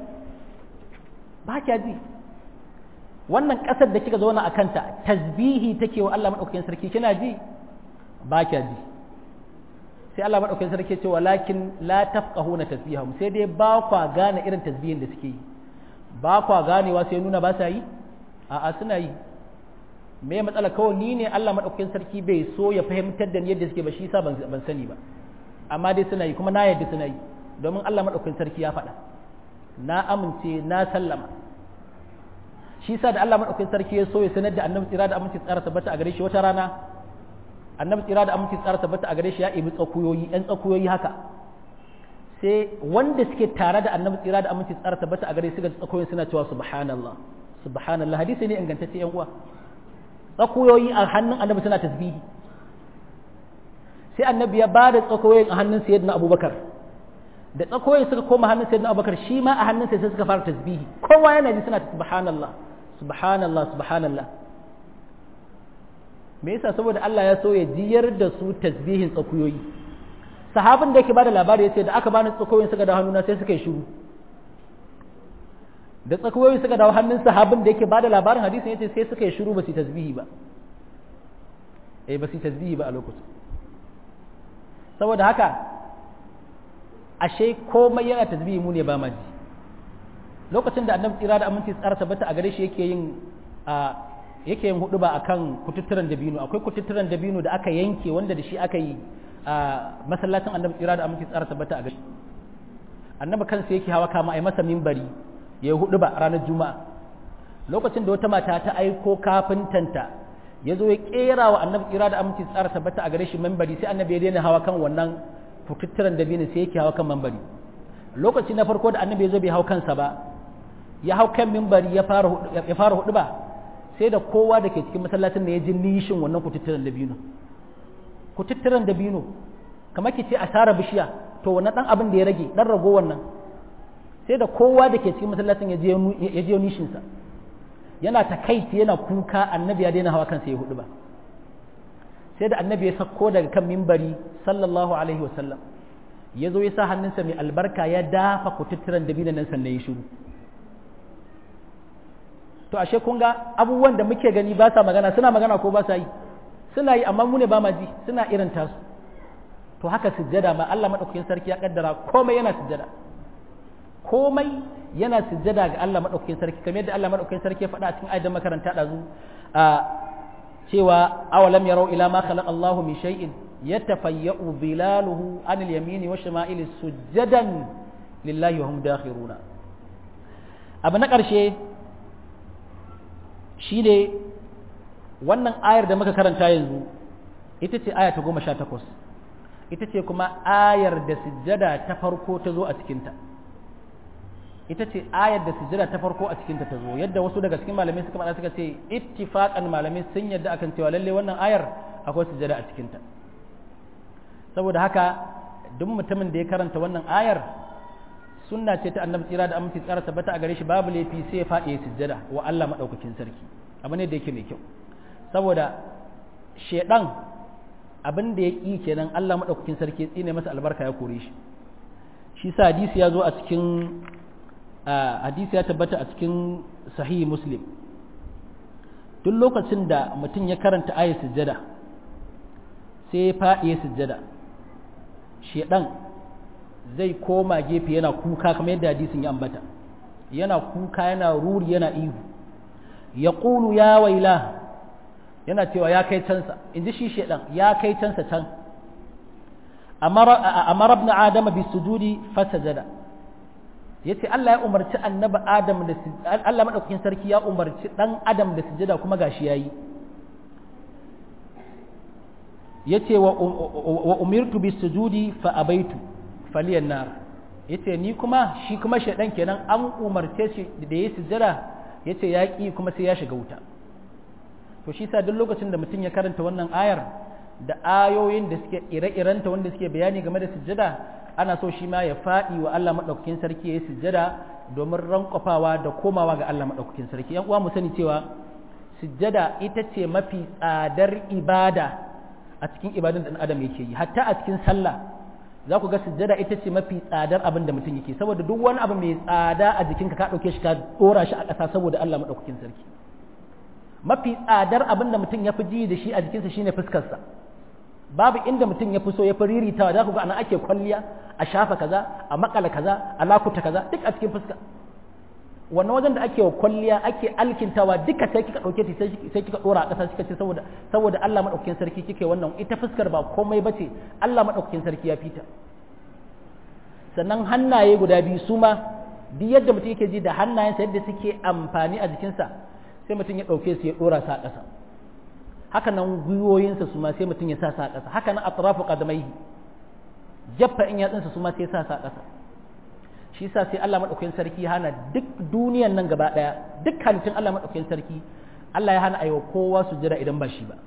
ba kya ji wannan ƙasar da kika zauna a kanta tasbihi take wa Allah madaukakin sarki kina ji ba kya ji sai Allah madaukakin sarki ce walakin la tafqahuna tasbihahum sai dai ba kwa gane irin tasbihin da suke yi ba kwa ganewa sai nuna ba sa yi a'a suna yi me matsala kawai ni ne Allah madaukakin sarki bai so ya fahimtar da ni yadda suke ba shi yasa ban ban sani ba amma dai suna yi kuma na yadda suna yi domin Allah madaukakin sarki ya faɗa na amince na sallama shi sa da Allah madaukakin sarki ya so ya sanar da annabi tsira da aminci tsara tabbata a gare shi wata rana annabi tsira da aminci tsara tabbata a gare shi ya ibi tsakuyoyi ɗan tsakuyoyi haka sai wanda suke tare da annabi tsira da aminci tsara tabbata a gare shi ga tsakuyoyin suna cewa subhanallah subhanallah hadisi ne ingantacce yan uwa tsakuyoyi a hannun annabi suna tasbihi sai annabi ya bada tsakuyoyin a hannun sayyidina abubakar da tsakoyi suka koma hannun sayyidina abubakar shi ma a hannun sai suka fara tasbihi kowa yana ji suna subhanallah subhanallah subhanallah me yasa saboda Allah ya so ya jiyar da su tasbihin tsakuyoyi sahabin da yake bada labari yace da aka bani tsakoyin suka dawo hannuna sai suka yi shiru da tsakuyoyi suka dawo hannun sahabin da yake bada labarin hadisin yace sai suka yi shiru ba su tasbihi ba eh ba su tasbihi ba a lokacin saboda haka ashe komai yana tasbihi mu ne ba ma ji lokacin da annabi tsira da aminci tsara tabbata a gare shi yake yin a yake yin hudu ba akan kututturan dabino akwai kututturan dabino da aka yanke wanda da shi aka yi a masallacin annabi tsira da aminci tsara tabbata a gare annabi kansa yake hawa kama ai masa mimbari ya yi hudu ba ranar juma'a lokacin da wata mata ta aiko kafintanta ya zo ya kera wa annabi tsira da aminci tsara tabbata a gare shi mimbari sai annabi ya daina hawa kan wannan kututturan dabino sai yake hawa kan mimbari lokaci na farko da annabi ya zo bai hau kansa ba ya hau kan mimbari ya fara hudu ba sai da kowa da ke cikin masallacin da ya ji nishin wannan kututturan dabino kututturan dabino kamar ki ce a tara bishiya to wannan dan abin da ya rage dan rago wannan sai da kowa da ke cikin masallacin ya je nishinsa yana takaici yana kuka annabi ya daina hawa kansa ya hudu ba sai da annabi ya sako daga kan mimbari sallallahu alaihi wasallam ya zo ya sa hannunsa mai albarka ya dafa kututturan dabinan nan sannan ya shiru to ashe kun ga abubuwan da muke gani ba sa magana suna magana ko ba sa yi suna yi amma mu ne ba ma ji suna irin tasu to haka sujjada ma Allah madaukakin sarki ya kaddara komai yana sujjada komai yana sujjada ga Allah madaukakin sarki kamar yadda Allah madaukakin sarki ya faɗa a cikin ayatin makaranta dazu a cewa awalam yarau ila ma khalaqa Allahu min shay'in yatafayya'u bilaluhu anil yamini wa shama'ili sujjadan lillahi wa hum dakhiruna abu na ƙarshe shi ne wannan ayar da muka karanta yanzu ita ce aya ta goma sha takwas ita ce kuma ayar da sujjada ta farko ta zo a cikinta ita ce ayar da sujjada ta farko a cikinta ta zo yadda wasu daga cikin malamai suka faɗa suka ce ittifaqan malamai sun yadda akan cewa lalle wannan ayar akwai sujjada a cikinta saboda haka duk mutumin da ya karanta wannan ayar sunna ce ta annabi tsira da aminci tsara tabbata a gare shi babu laifi sai ya faɗi sujjada wa Allah madaukakin sarki abu ne da yake mai kyau saboda shedan abin da ya ƙi kenan Allah madaukakin sarki ya tsine masa albarka ya kore shi shi sa hadisi ya zo a cikin hadisi ya tabbata a cikin sahih muslim duk lokacin da mutum ya karanta ayat sujjada sai ya faɗi sujjada shedan zai koma gefe yana kuka kamar yadda hadisin ya ambata yana kuka yana ruri yana ihu ya ƙulu ya waila yana cewa ya kai cansa in ji shi shaɗan ya kai cansa can amma rabna adama bi sujudi fasajada ya ce Allah ya umarci annaba adam da Allah maɗaukakin sarki ya umarci ɗan adam da sujada kuma gashi ya yi ya ce wa umirtu bi sujudi fa abaitu faliyan nar yace ni kuma shi kuma shaidan kenan an umarce shi da ya sujjada yace ya ki kuma sai ya shiga wuta to shi sa duk lokacin da mutum ya karanta wannan ayar da ayoyin da suke ire-irenta wanda suke bayani game da sujjada ana so shi ma ya faɗi wa Allah madaukakin sarki ya yi sujjada domin rankwafawa da komawa ga Allah madaukakin sarki yan uwa mu sani cewa sujjada ita ce mafi tsadar ibada a cikin ibadun da adam yake yi hatta a cikin sallah za ku ga sujjada ita ce mafi tsadar abin da mutum yake saboda duk wani abu mai tsada a jikinka ka ɗauke shi ka ɗora shi a ƙasa saboda Allah maɗaukakin sarki mafi tsadar abin da mutum ya fi ji da shi a jikinsa shine fuskarsa babu inda mutum ya fi so ya fi riritawa za ku ga anan ake kwalliya a shafa kaza a makala kaza a lakuta kaza duk a cikin fuska wannan wajen da ake wa kwalliya ake alkintawa duka sai kika ɗauke ta sai kika ɗora a ƙasa kika ce saboda saboda Allah maɗaukakin sarki kike wannan ita fuskar ba komai bace Allah maɗaukakin sarki ya fita sannan hannaye guda biyu su ma duk yadda mutum yake ji da hannayensa yadda suke amfani a jikinsa sai mutum ya ɗauke su ya ɗora su a ƙasa haka nan gwiwoyinsa su ma sai mutum ya sa su a ƙasa haka nan atrafu qadamaihi jaffa in yatsunsa su ma sai sa su a ƙasa shi sa sai Allah maɗaukakin sarki hana duk duniyan nan gaba ɗaya duk halittun Allah maɗaukakin sarki Allah ya hana aiwa kowa su jira idan ba shi ba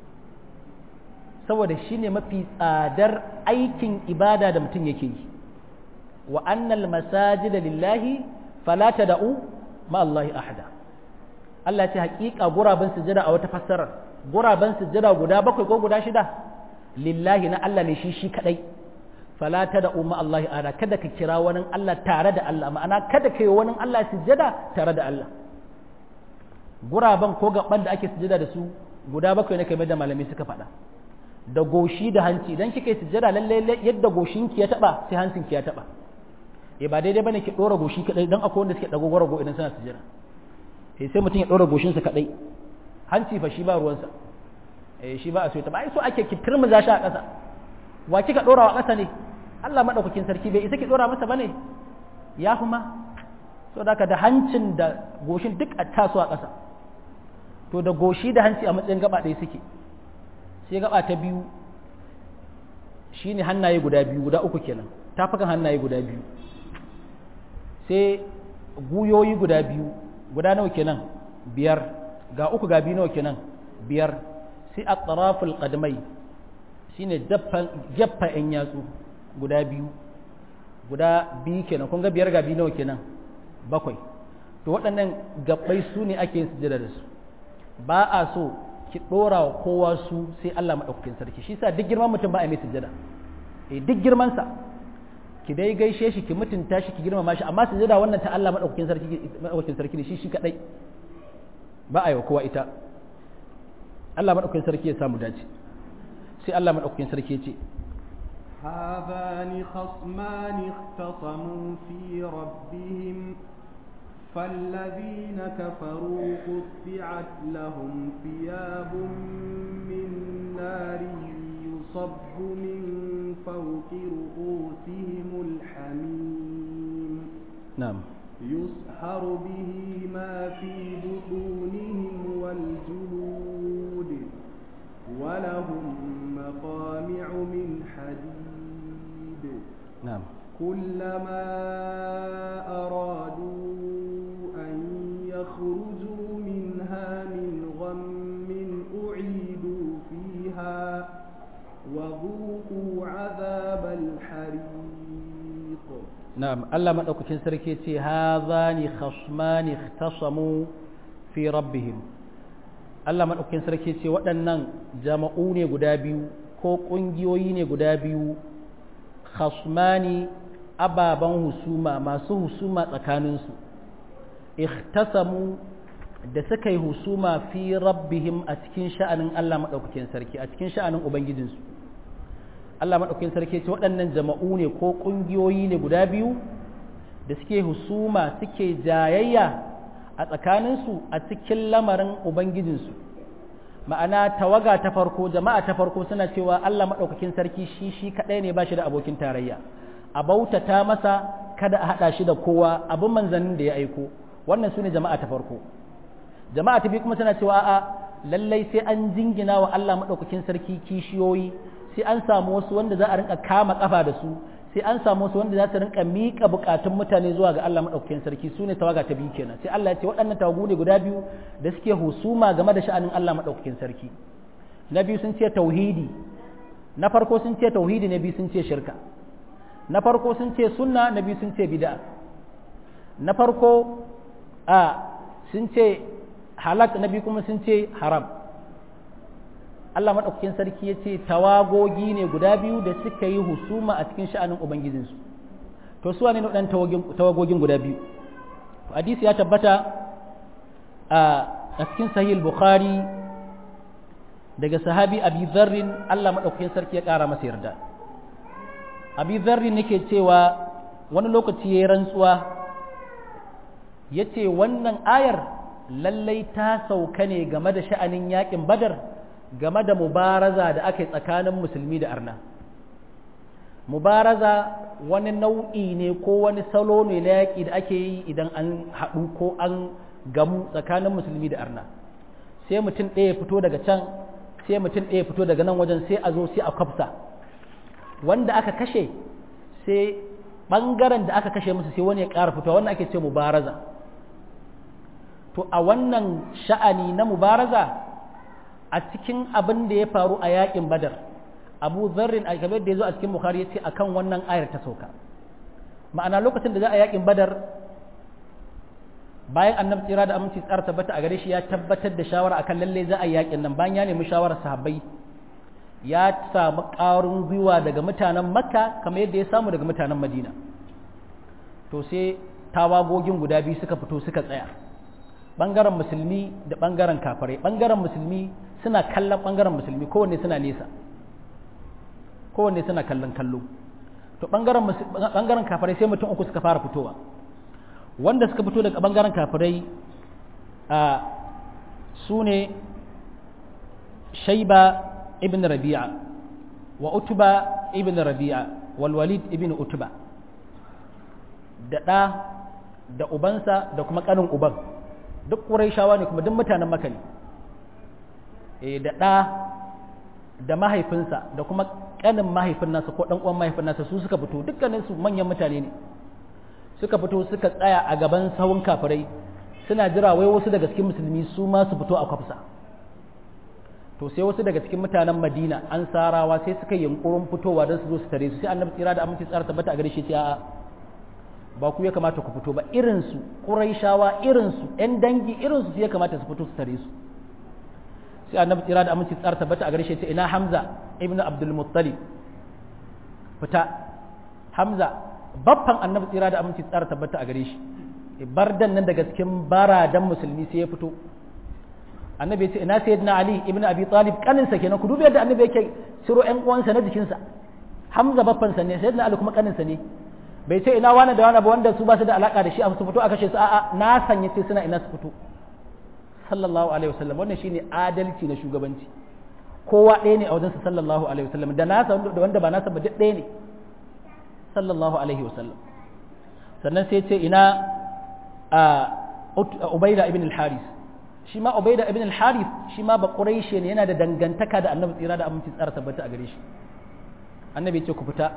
saboda shi ne mafi tsadar aikin ibada da mutum yake yi wa annal masajida lillahi fala tad'u ma Allahi ahada Allah ce haƙiƙa guraben sujada a wata fassarar guraben sujada guda bakwai ko guda shida lillahi na Allah ne shi shi kadai fala ta da umma Allah ara kada ka kira wani Allah tare da Allah ma'ana kada ka yi wani Allah sujjada tare da Allah guraben ko gaban da ake sujjada da su guda bakwai ne kamar da malami suka faɗa da goshi da hanci idan kika yi sujjada lalle yadda goshinki ya taba sai hancinki ya taba eh ba daidai bane ki dora goshi kadai dan akwai wanda suke dago gwarago idan suna sujjada eh sai mutum ya dora goshinsa kadai hanci fa shi ba ruwansa eh shi ba a so ta ba ai so ake ki turmuza shi a ƙasa wa kika dora wa ƙasa ne Allah madaukakin sarki bai isa ki dora masa bane ya fi ma so da da hancin da goshin duk a taso a ƙasa to da goshi da hanci a matsayin gaba ɗaya suke sai gaba ta biyu shine hannaye guda biyu guda uku kenan tafukan hannaye guda biyu sai guyoyi guda biyu guda nawa kenan biyar ga uku ga biyu nawa kenan biyar sai a tsaraful ƙadmai shine jaffa ‘yan yatsu guda biyu guda biyu kenan kun ga biyar ga biyu nawa kenan bakwai to waɗannan gabbai su ne ake yin sujada da su ba a so ki ɗora wa kowa su sai Allah maɗaukakin sarki shi sa duk girman mutum ba a mai sujada eh duk girmansa ki dai gaishe shi ki mutunta shi ki girmama shi amma sujada wannan ta Allah maɗaukakin sarki maɗaukakin sarki ne shi shi kadai ba a yi wa kowa ita Allah maɗaukakin sarki ya samu dace sai Allah maɗaukakin sarki ya ce هذان خصمان اختصموا في ربهم فالذين كفروا قطعت لهم ثياب من نار يصب من فوق رؤوسهم الحميم نعم يسحر به ما في بطونهم والجلود ولهم مقامع من حديد نعم كلما أرادوا أن يخرجوا منها من غم أعيدوا فيها وذوقوا عذاب الحريق نعم الله ما أكوكين سركيتي هذان خصمان اختصموا في ربهم Allah maɗaukakin sarki ce waɗannan jama'u ne guda biyu ko ƙungiyoyi ne guda biyu khasmani ababen husuma masu husuma tsakaninsu ikhtasamu da suka yi husuma fi rabbihim a cikin sha'anin Allah maɗaukakin sarki a cikin sha'anin ubangijinsu Allah maɗaukakin sarki ce waɗannan jama'u ne ko ƙungiyoyi ne guda biyu da suke husuma suke jayayya a tsakaninsu a cikin lamarin ubangijinsu ma'ana tawaga ta farko jama'a ta farko suna cewa Allah maɗaukakin sarki shi shi kaɗai ne ba shi da abokin tarayya a bautata masa kada a haɗa shi da kowa abin manzannin da ya aiko wannan su ne jama'a ta farko jama'a ta biyu kuma suna cewa a'a lallai sai an jingina wa Allah maɗaukakin sarki kishiyoyi sai an samu wasu wanda za a rinka kama kafa da su sai an samu wasu wanda za su rinka miƙa buƙatun mutane zuwa ga Allah maɗaukakin sarki su ne tawaga ta biyu kenan sai Allah ya ce waɗannan tawagu ne guda biyu da suke husuma game da sha'anin Allah maɗaukakin sarki na biyu sun ce tauhidi na farko sun ce tauhidi na biyu sun ce shirka na farko sun ce sunna na biyu sun ce bid'a na farko a sun ce halak na biyu kuma sun ce haram Allah maɗaukakin sarki ya ce tawagogi ne guda biyu da suka yi husuma a cikin sha'anin Ubangijinsu. To, suwa ne waɗannan tawagogin guda biyu. Hadisi ya tabbata a cikin sahih Bukhari daga sahabi Abi Zarrin Allah maɗaukakin sarki ya ƙara masa yarda. Abi Zarrin nake cewa wani lokaci ya yi rantsuwa ya ce wannan ayar lallai ta sauka ne game da sha'anin yaƙin badar game da mubaraza da aka yi tsakanin musulmi da arna mubaraza wani nau'i ne ko wani salo ne na yaƙi da ake yi idan an haɗu ko an gamu tsakanin musulmi da arna sai mutum ɗaya fito daga can sai mutum ɗaya fito daga nan wajen sai a zo sai a kwafsa wanda aka kashe sai ɓangaren da aka kashe musu sai wani ya ƙara fitowa wannan ake ce mubaraza to a wannan sha'ani na mubaraza a cikin abin da ya faru a yakin badar abu zarrin a kamar da ya zo a cikin bukhari ya ce a kan wannan ayar ta sauka ma'ana lokacin da za a yakin badar bayan annabi tsira da aminci tsara tabbata a gare shi ya tabbatar da shawara akan lalle za a yakin nan bayan ya nemi shawarar sahabbai ya samu ƙarin gwiwa daga mutanen makka kamar yadda ya samu daga mutanen madina to sai tawagogin guda biyu suka fito suka tsaya ɓangaren musulmi da ɓangaren kafirai ɓangaren musulmi suna kallon ɓangaren musulmi kowanne suna nesa kowanne suna kallon kallo to ɓangaren kafirai sai mutum uku suka fara fitowa wanda suka fito daga ɓangaren kafirai a su ne shaiba ibn rabi'a wa utuba ibn rabi'a wal walid ibn utuba da ɗa da ubansa da kuma ƙanin uban duk shawa ne kuma duk mutanen maka ne e da ɗa da mahaifinsa da kuma ƙanin mahaifin nasa ko ɗan uwan mahaifin nasa su suka fito dukkaninsu manyan mutane ne suka fito suka tsaya a gaban sawun kafirai suna jira wai wasu daga cikin musulmi su ma su fito a kwafsa to sai wasu daga cikin mutanen madina an sarawa sai suka yi yunkurin fitowa don su zo su tare su sai annabi tsira da aminci tsara tabbata a gare shi a'a ba ku ya kamata ku fito ba irinsu ƙuraishawa irinsu ‘yan dangi irinsu su ya kamata su fito su tare su sai annabi tsira da aminci tsara tabbata a gare shi ce ina hamza ibnu abdul muttalib fita hamza baffan annabi tsira da aminci tsara tabbata a gare shi bardan nan daga cikin baradan musulmi sai ya fito annabi ya ce ina sayyidina ali ibnu abi talib kaninsa kenan ku dubi yadda annabi yake ciro ƴan uwansa na jikinsa hamza baffansa ne sayyidina ali kuma kaninsa ne bai ce ina wani da wani ba wanda su ba su da alaka da shi a su fito a kashe su a'a na sanya ce suna ina su fito sallallahu alaihi wasallam wannan shine adalci na shugabanci kowa ɗaya ne a wajensa sallallahu alaihi wasallam da nasa da wanda ba nasa ba duk ɗaya ne sallallahu alaihi wasallam sannan sai ce ina a ubaida ibn al-haris shi ma ubaida ibn al-haris shi ma ba quraishi ne yana da dangantaka da annabi tsira da aminci tsara tabbata a gare shi annabi ya ce ku fita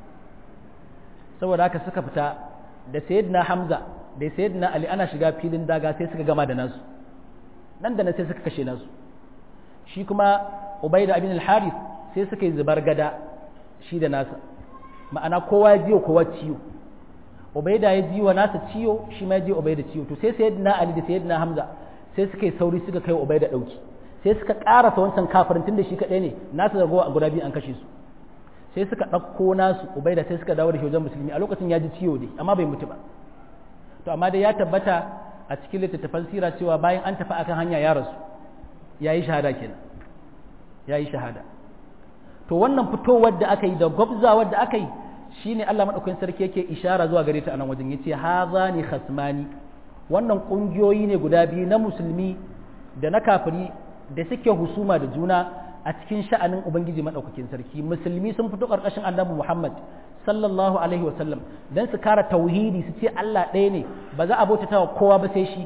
saboda haka suka fita da sayyidina hamza da sayyidina ali ana shiga filin daga sai suka gama da nasu nan da nan sai suka kashe nasu shi kuma ubaida ibn al-harith sai suka yi zubar gada shi da nasa ma'ana kowa ya jiyo kowa ciwo ubaida ya jiwa nasa ciwo shi ma ya jiyo ubaida ciwo to sai sayyidina ali da sayyidina hamza sai suka yi sauri suka kai ubaida dauki sai suka karasa wancan kafirin tunda shi kadai ne nasa zargowa a guda biyu an kashe su sai suka ɗauko nasu ubaida sai suka dawo da shi wajen musulmi a lokacin ya ji ciwo dai amma bai mutu ba to amma dai ya tabbata a cikin littattafan sira cewa bayan an tafi akan hanya ya rasu ya yi shahada kenan ya yi shahada to wannan fitowar da aka yi da gwabzawar da aka yi shine Allah madaukakin sarki yake ishara zuwa gare ta a nan wajen yace hazani khasmani wannan kungiyoyi ne guda biyu na musulmi da na kafiri da suke husuma da juna a cikin sha'anin ubangiji madaukakin sarki musulmi sun fito karkashin annabi Muhammad sallallahu alaihi wasallam dan su kara tauhidi su ce Allah ɗaya ne ba za a bautata wa kowa ba sai shi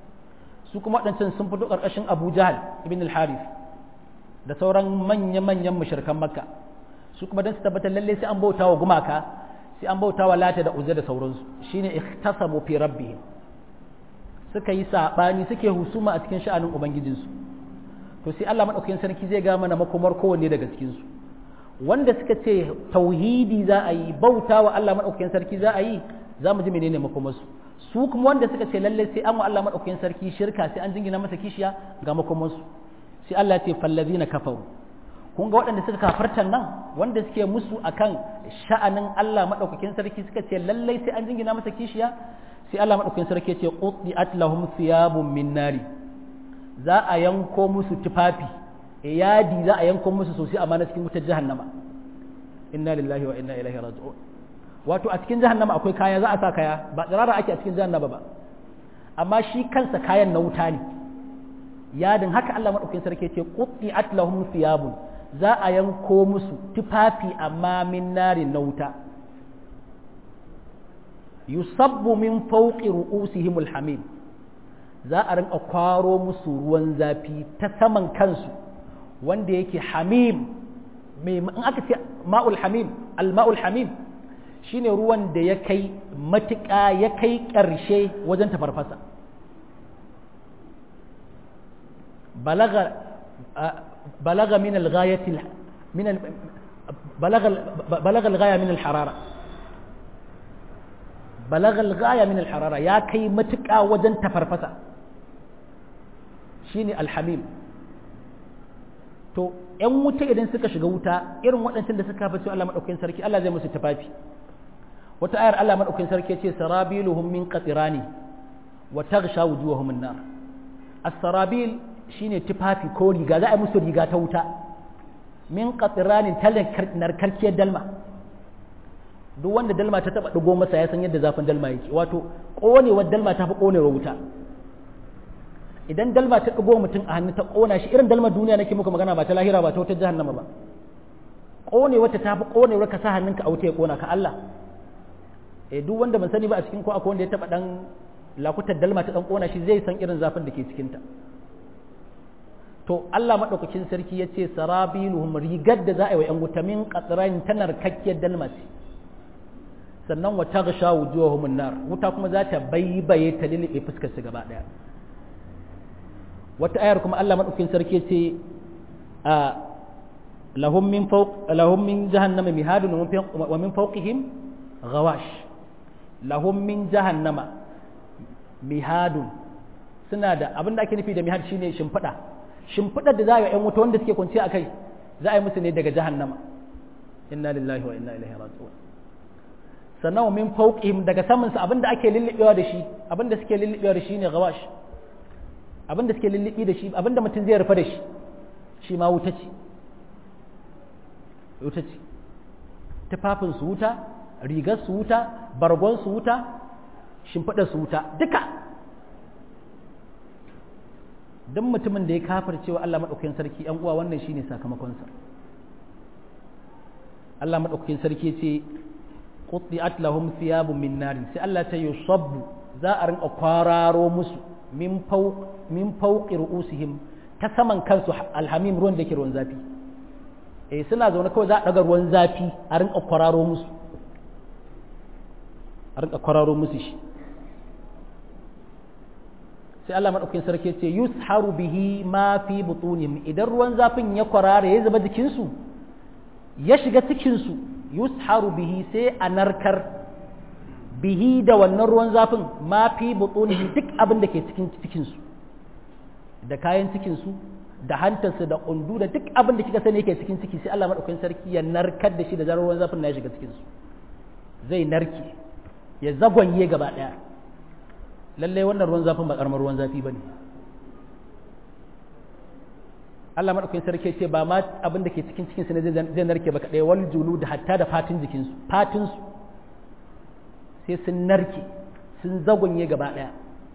su kuma waɗancan sun fito karkashin Abu Jahal ibn al-Harith da sauran manya-manyan mushrikan Makka su kuma dan su tabbatar lalle sai an bauta wa gumaka sai an bauta wa Lata da Uzza da sauransu shine ikhtasamu fi rabbihim suka yi sabani suke husuma a cikin sha'anin ubangijinsu to sai Allah madaukakin sarki zai ga mana makomar kowanne daga cikin su wanda suka ce tauhidi za a yi bauta wa Allah madaukakin sarki za a yi za mu ji menene makomar su su kuma wanda suka ce lalle sai an wa Allah madaukakin sarki shirka sai an jingina masa kishiya ga makomar su sai Allah ya ce fallazina kafaru kun ga waɗanda suka kafartan nan wanda suke musu akan sha'anin Allah madaukakin sarki suka ce lalle sai an jingina masa kishiya sai Allah madaukakin sarki ya ce qutiat lahum thiyabun min nari za a yanko musu tufafi yadi za a yanko musu sosai amma na cikin wutar jahannama inna lillahi wa inna ilaihi raji'un wato a cikin jahannama akwai kaya za a sa kaya ba tsirara ake a cikin jahannama ba amma shi kansa kayan na wuta ne yadin haka Allah madaukakin sarki ce qutti'at lahum thiyabun za a yanko musu tufafi amma min nari na wuta yusabbu min fawqi ru'usihimul hamim za a rinka kwaro musu ruwan zafi ta saman kansu wanda yake hamim mai in aka ce ma'ul hamim al-ma'ul hamim shine ruwan da ya kai matuƙa ya kai ƙarshe wajen tafarfasa balaga balaga min al-ghayati min balaga balaga al-ghaya min al-harara balaga al-ghaya min al-harara ya kai matuƙa wajen tafarfasa shine alhamim to ‘yan wuta idan suka shiga wuta irin waɗancan da suka fi Allah maɗaukakin sarki Allah zai musu tufafi wata ayar Allah maɗaukakin sarki ce sarabiluhum min qatirani wa taghsha wujuhahum an-nar as-sarabil shine tufafi ko riga za a yi musu riga ta wuta min qatirani narkarkiyar dalma duk wanda dalma ta taba digo masa ya san yadda zafin dalma yake wato konewar dalma ta fi konewar wuta idan dalma ta ɗigo mutum a hannu ta ƙona shi irin dalmar duniya nake muku magana ba ta lahira ba ta wata jahannama ba ƙone wata ta fi ƙonewar ka sa hannunka a wuta ya ƙona ka Allah eh duk wanda ban sani ba a cikin ko akwai wanda ya taɓa ɗan lakutar dalma ta ɗan ƙona shi zai san irin zafin da ke cikinta to Allah maɗaukakin sarki ya ce sarabiluhum rigar da za a yi wa ‘yan wuta min ƙatsiran ta narkakkiyar dalma ce sannan wa ta gasha wujuhahum nar wuta kuma za ta baibaye ta lilibe fuskar su gaba ɗaya wata ayar kuma Allah maɗaukin sarki ce a lahum min fawq lahum min jahannama mihadun wa min fawqihim ghawash lahum min jahannama mihadun suna da abin da ake nufi da mihad shine shimfiɗa shimfiɗar da za a yi ‘yan wuta wanda suke kwanciya a kai za a yi musu ne daga jahannama inna lillahi wa inna ilaihi raji'un sannan wa min fawqihim daga saman su abin da ake lullubewa da shi abin da suke lullubewa da shi ne gawash abin da suke lullubi da shi abin da mutum zai rufa da shi shi ma wuta ce wuta ce tufafin su wuta rigar su wuta bargon su wuta shimfiɗar su wuta duka don mutumin da ya kafar cewa Allah maɗaukakin sarki ‘yan uwa wannan shine sakamakonsa Allah maɗaukakin sarki ce qutti'at lahum thiyabun min narin sai Allah ta yusabbu za a rinka kwararo musu min fawq min fawqi ru'usihim ta saman kansu alhamim ruwan da ke ruwan zafi eh suna zaune kawai za a daga ruwan zafi a rinka kwararo musu a rinka kwararo musu shi sai Allah madaukakin sarki ce yusharu bihi ma fi butunihim idan ruwan zafin ya kwarara ya zuba jikin su ya shiga cikin su yusharu bihi sai a narkar bihi da wannan ruwan zafin ma fi butunihim duk abin da ke cikin cikin su da kayan cikin su da hantarsu da kundu da duk abin da kika sani yake cikin ciki sai Allah madaukakin sarki ya narkar da shi da zarar ruwan zafin na ya shiga cikin su zai narke ya zagwanye gaba daya lallai wannan ruwan zafin ba karamar ruwan zafi bane Allah madaukakin sarki ce ba ma abin da ke cikin cikin su ne zai narke ba kadai wal julu da hatta da fatin jikin su fatin su sai sun narke sun zagwanye gaba daya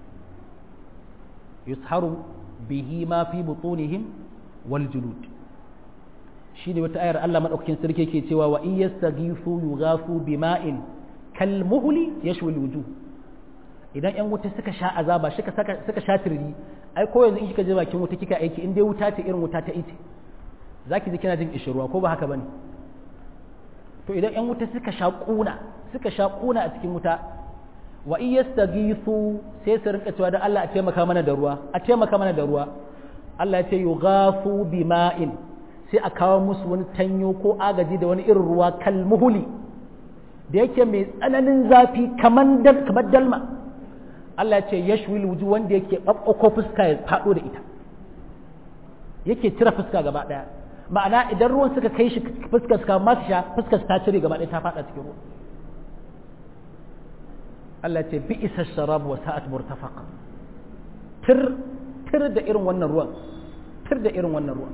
yusharu bihi ma fi butunihim wal julud shi ne wata ayar Allah madaukakin sarki yake cewa wa in yastaghifu yughafu bima'in kal muhli yashwi wujuh idan yan wuta suka sha azaba suka suka sha tirri ai ko yanzu in kika je bakin wuta kika aiki in dai wuta ce irin wuta ta ice zaki ji kina jin ishirwa ko ba haka bane to idan yan wuta suka sha kuna suka sha kuna a cikin wuta wa in yastaghithu sai su rinka cewa da Allah a taimaka mana da ruwa a taimaka mana da ruwa Allah ya ce yughafu bima'in sai a kawo musu wani tanyo ko agaji da wani irin ruwa kalmuhuli da yake mai tsananin zafi kaman kamar dalma Allah ya ce yashwil wuju wanda yake babbako fuska ya fado da ita yake cire fuska gaba daya ma'ana idan ruwan suka kai shi fuskar suka masu sha fuskar ta cire gaba daya ta fada cikin ruwa Allah ce bi isa sharab wa sa'at murtafaqa tir tir da irin wannan ruwan tir da irin wannan ruwan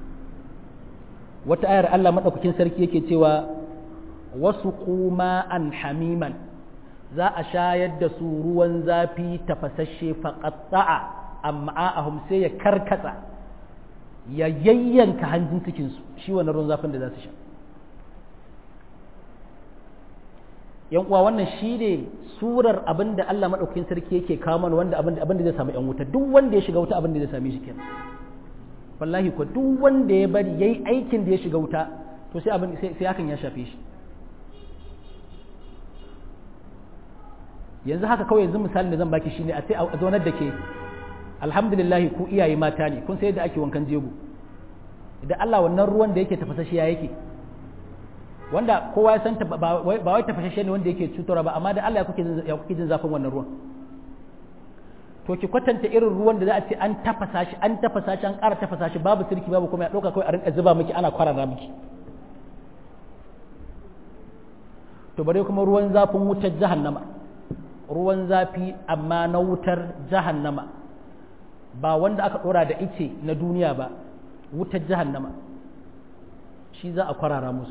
wata ayar Allah madaukakin sarki yake cewa wasu kuma an hamiman za a shayar da su ruwan zafi tafasasshe faqatta'a amma ahum sai ya karkatsa ya yayyanka hanjin cikin su shi wannan ruwan zafin da za su sha yan uwa wannan shi ne surar abin da Allah maɗaukakin sarki yake kawo mana wanda abin da zai samu yan wuta duk wanda ya shiga wuta abin da zai same shi kenan wallahi ko duk wanda ya bari yayi aikin da ya shiga wuta to sai abin sai hakan ya shafe shi yanzu haka kawai yanzu misalin da zan baki shine a sai a zaunar da ke alhamdulillah ku iyaye mata ne kun sai yadda ake wankan jego idan Allah wannan ruwan da yake tafasashe ya yake wanda kowa ya san ba wai tafashashe ne wanda yake cutarwa ba amma da Allah ya kuke jin zafin wannan ruwan to ki kwatanta irin ruwan da za a ce an tafasa shi an tafasa shi an ƙara tafasa shi babu sirki babu kuma ya ɗauka kawai a rinka zuba miki ana kwarara miki to bare kuma ruwan zafin wutar jahannama ruwan zafi amma na wutar jahannama ba wanda aka ɗora da ice na duniya ba wutar jahannama shi za a kwarara musu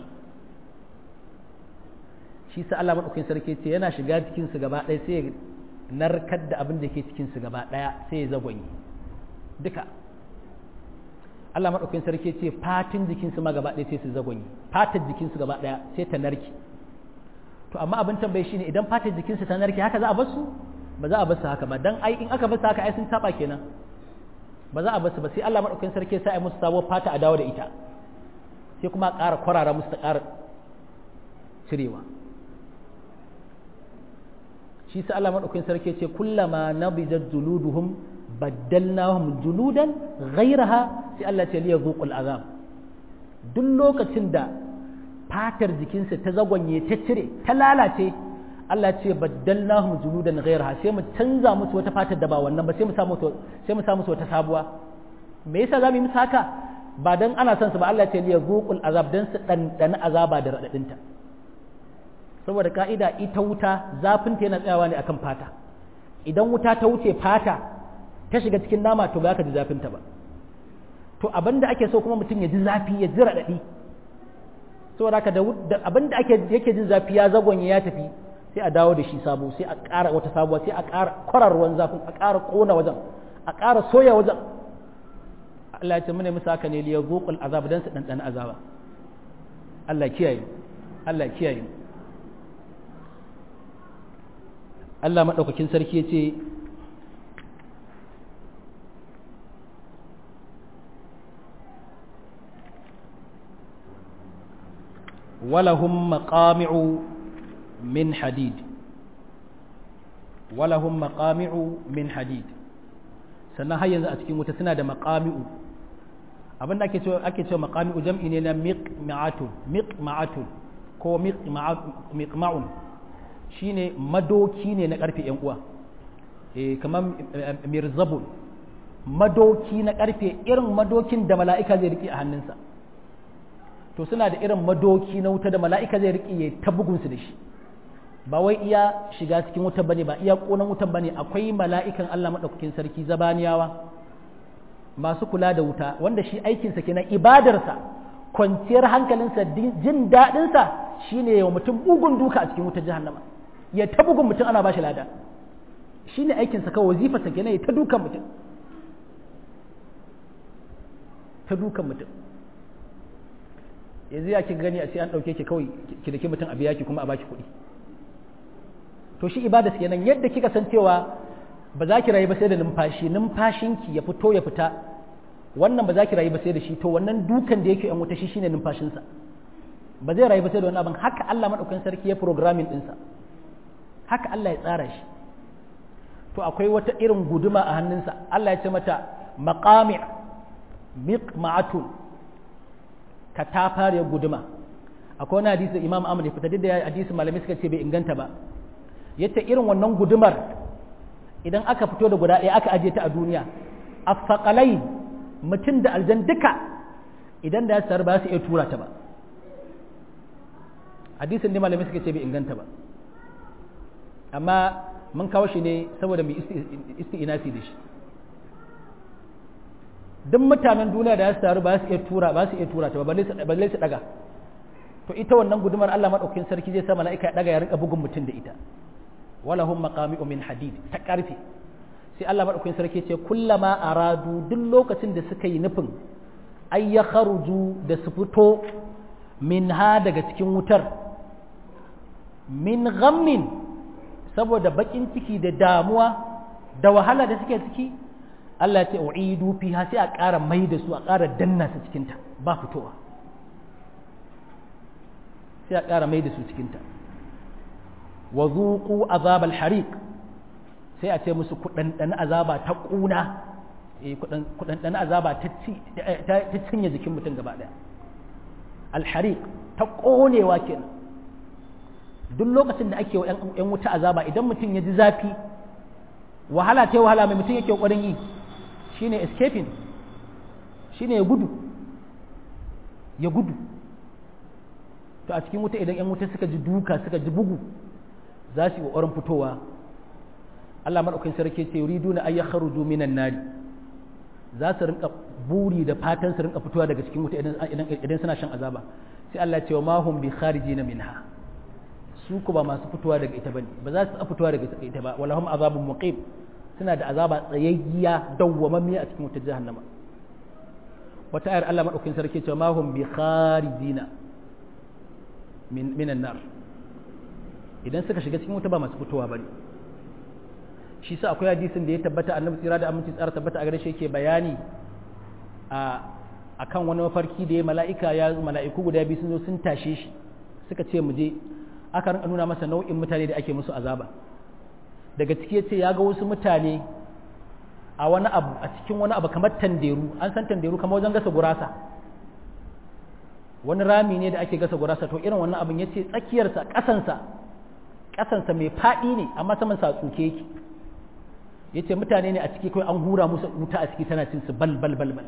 shi sa Allah madaukakin sarki ce yana shiga cikin su gaba ɗaya sai ya narkar da abin da ke cikin su gaba ɗaya sai ya zagwanye duka Allah madaukakin sarki ce fatin jikin su ma gaba ɗaya sai su zagwanye fatar jikin su gaba ɗaya sai ta narke to amma abin tambayi shine idan fatar jikin su ta narke haka za a bar su ba za a bar su haka ba dan ai in aka bar su haka ai sun taba kenan ba za a bar su ba sai Allah madaukakin sarki sai ai musu sabuwar fata a dawo da ita sai kuma a ƙara kwarara musu ta ƙara cirewa shi sa Allah madaukakin sarki ce kullama nabijat juluduhum baddalnahum juludan ghayraha sai Allah ce liya zuqul azab duk lokacin da fatar jikinsa ta zagwanye ta cire ta lalace Allah ce baddalnahum juludan ghayraha sai mu canza musu wata fatar da ba wannan ba sai mu sa musu sai mu sa musu wata sabuwa me yasa zamu yi musu haka ba dan ana son su ba Allah ce liya zuqul azab dan su dandana azaba da radadinta saboda ka'ida ita wuta zafin ta yana tsayawa ne akan fata idan wuta ta wuce fata ta shiga cikin nama to ba ka ji zafin ta ba to abinda ake so kuma mutum ya ji zafi ya ji radadi saboda haka da abinda ake yake jin zafi ya zagonye ya tafi sai a dawo da shi sabo sai a ƙara wata sabuwa sai a ƙara kwarar ruwan zafin a ƙara ƙona wajen a ƙara soya wajen Allah ya ce mune musu haka ne liya zuƙul azab dan su ɗanɗana azaba Allah kiyaye Allah kiyaye Allah maɗaukakin sarki ya ce ولهم مقامع من حديد ولهم مقامع من حديد sannan har yanzu a cikin wuta suna da maqami'u abinda ake cewa ake cewa maqami'u jam'i ne na miqma'atun miqma'atun ko miqma'un shine madoki ne na karfe yan uwa eh kamar mirzabun madoki na karfe irin madokin da mala'ika zai riki a hannunsa to suna da irin madoki na wuta da mala'ika zai riƙe ya ta bugunsu da shi ba wai iya shiga cikin wuta bane ba iya ƙonan wutan bane akwai mala'ikan Allah maɗaukakin sarki zabaniyawa masu kula da wuta wanda shi aikinsa kenan ibadarsa kwanciyar hankalinsa jin daɗinsa shine yawa mutum bugun duka a cikin wutar jahannama ya ta bugun mutum ana bashi lada shine aikinsa kawai wazifarsa kenan ya ta dukan mutum ta dukan mutum yanzu ya ki gani a sai an ɗauke ki kawai ki da mutum a biya ki kuma a baki kuɗi to shi ibada kenan yadda kika san cewa ba za ki rayu ba sai da numfashi numfashinki ya fito ya fita wannan ba za ki rayu ba sai da shi to wannan dukan da yake yan wuta shi shine numfashinsa ba zai rayu ba sai da wannan abin haka Allah madaukakin sarki ya programming ɗinsa haka Allah ya tsara shi to akwai wata irin guduma a hannunsa Allah ya ce mata maqami' miqma'atun ka ta fara guduma akwai wani hadisi imam ahmad ya fita da hadisi malamai suka ce bai inganta ba yace irin wannan gudumar idan aka fito da guda ɗaya aka ajiye ta a duniya afaqalai mutum da aljan duka idan da ya tsar ba su iya tura ta ba hadisin da malamai suka ce bai inganta ba amma mun kawo shi ne saboda mai isti'inasi da shi duk mutanen duniya da ya taru ba su iya tura ba su iya tura ta ba balle su daga to ita wannan gudumar Allah madaukakin sarki zai sa mala'ika ya daga ya rika bugun mutum da ita wala hum maqami'u min hadid ta karfi sai Allah madaukakin sarki ce kullama aradu duk lokacin da suka yi nufin ay ya kharuju da su fito min ha daga cikin wutar min ghammin saboda bakin ciki da damuwa da wahala da suke ciki Allah ya ce u'idu fiha sai a ƙara mai da su a ƙara danna su cikinta ba fitowa sai a ƙara mai da su cikinta wa zuqu azab al-hariq sai a ce musu kudandan azaba ta ƙuna eh kudandan azaba ta ta cinye jikin mutum gaba daya al-hariq ta ƙonewa kenan duk lokacin da ake wa ‘yan wuta azaba idan mutum ya ji zafi wahala ta wahala mai mutum yake ƙwarin yi shine escaping shine ya gudu ya gudu to a cikin wuta idan ‘yan wuta suka ji duka suka ji bugu za su yi ƙoƙarin fitowa Allah maɗaukin sarki ce yuridu na ayyar kharuju minan nari za su rinka buri da fatan su rinka fitowa daga cikin wuta idan suna shan azaba sai Allah ce wa mahum bi kharijina minha su ku ba masu fitowa daga ita bane ba za su fitowa daga ita ba walahum azabun muqim suna da azaba tsayayya dawwamammiya a cikin wutar jahannama wata ayar Allah madaukakin sarki cewa ma hum bi kharijina min minan nar idan suka shiga cikin wuta ba masu fitowa bane shi sa akwai hadisin da ya tabbata annabi tsira da aminci tsara tabbata a gare shi yake bayani a akan wani mafarki da ya mala'ika ya mala'iku guda biyu sun zo sun tashe shi suka ce mu je aka rinka nuna masa nau'in mutane da ake musu azaba daga ciki ya ce ya ga wasu mutane a wani abu a cikin wani abu kamar tanderu an san tanderu kamar wajen gasa gurasa wani rami ne da ake gasa gurasa to irin wannan abin ya ce tsakiyarsa ƙasansa ƙasansa mai faɗi ne amma saman sa tsuke yake ya ce mutane ne a ciki kawai an hura musu wuta a ciki tana cin su bal bal bal bal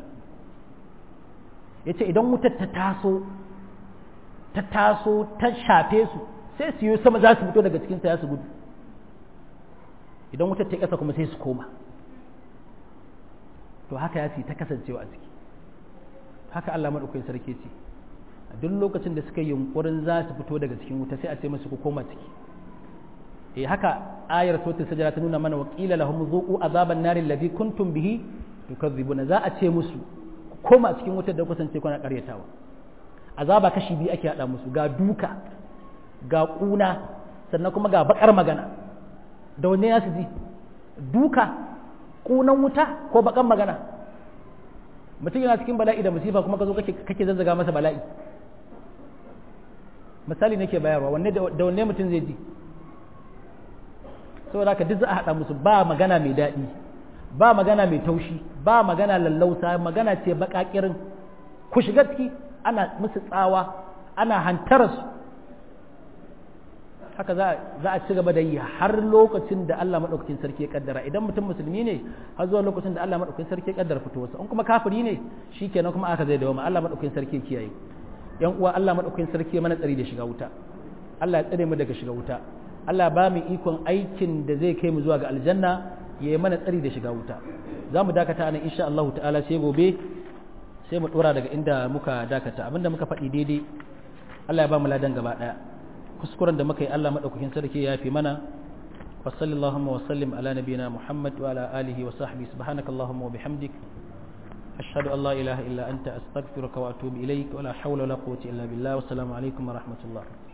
ya ce idan wutar ta taso ta taso ta shafe su sai su yi sama za su fito daga cikinsa ya su gudu idan wutar ta ƙasa kuma sai su koma to haka ya fi ta kasancewa a ciki haka Allah maɗaukakin sarki ce a duk lokacin da suka yi yunkurin za su fito daga cikin wuta sai a ce musu ku koma ciki eh haka ayar sautin sajara ta nuna mana wa qila lahum zuqu azaban nari alladhi kuntum bihi tukadzibuna za a ce musu ku koma cikin wutar da kusance kuna karyatawa azaba kashi biyu ake hada musu ga duka ga kuna sannan kuma ga bakar magana da wanne ya su ji duka kunan wuta ko bakan magana mutum yana cikin bala'i da musifa kuma ka zo kake zazzaga masa bala'i misali nake bayarwa wanne da wanne mutum zai ji saboda haka duk za a haɗa musu ba magana mai daɗi ba magana mai taushi ba magana lallausa magana ce baƙaƙirin ku shiga ciki ana musu tsawa ana hantararsu haka za a ci gaba da yi har lokacin da Allah maɗaukakin sarki ya kaddara idan mutum musulmi ne har zuwa lokacin da Allah maɗaukakin sarki ya kaddara fitowarsa in kuma kafiri ne shi kenan kuma aka zai dawo ma Allah maɗaukakin sarki ya kiyaye yan uwa Allah maɗaukakin sarki ya mana tsari da shiga wuta Allah ya tsare mu daga shiga wuta Allah ba mu ikon aikin da zai kai mu zuwa ga aljanna ya yi mana tsari da shiga wuta za mu dakata nan insha Allah ta'ala sai gobe sai mu dora daga inda muka dakata abinda muka faɗi daidai Allah ya ba mu ladan gaba ɗaya kuskuren da muka yi Allah maɗaukakin sarki ya fi mana wa sallallahu wa sallim ala nabiyina Muhammad wa ala alihi wa sahbihi subhanakallahumma wa bihamdik ashhadu an la ilaha illa anta astaghfiruka wa atubu ilaik wa la hawla wa la quwwata illa billah wa assalamu alaikum wa rahmatullah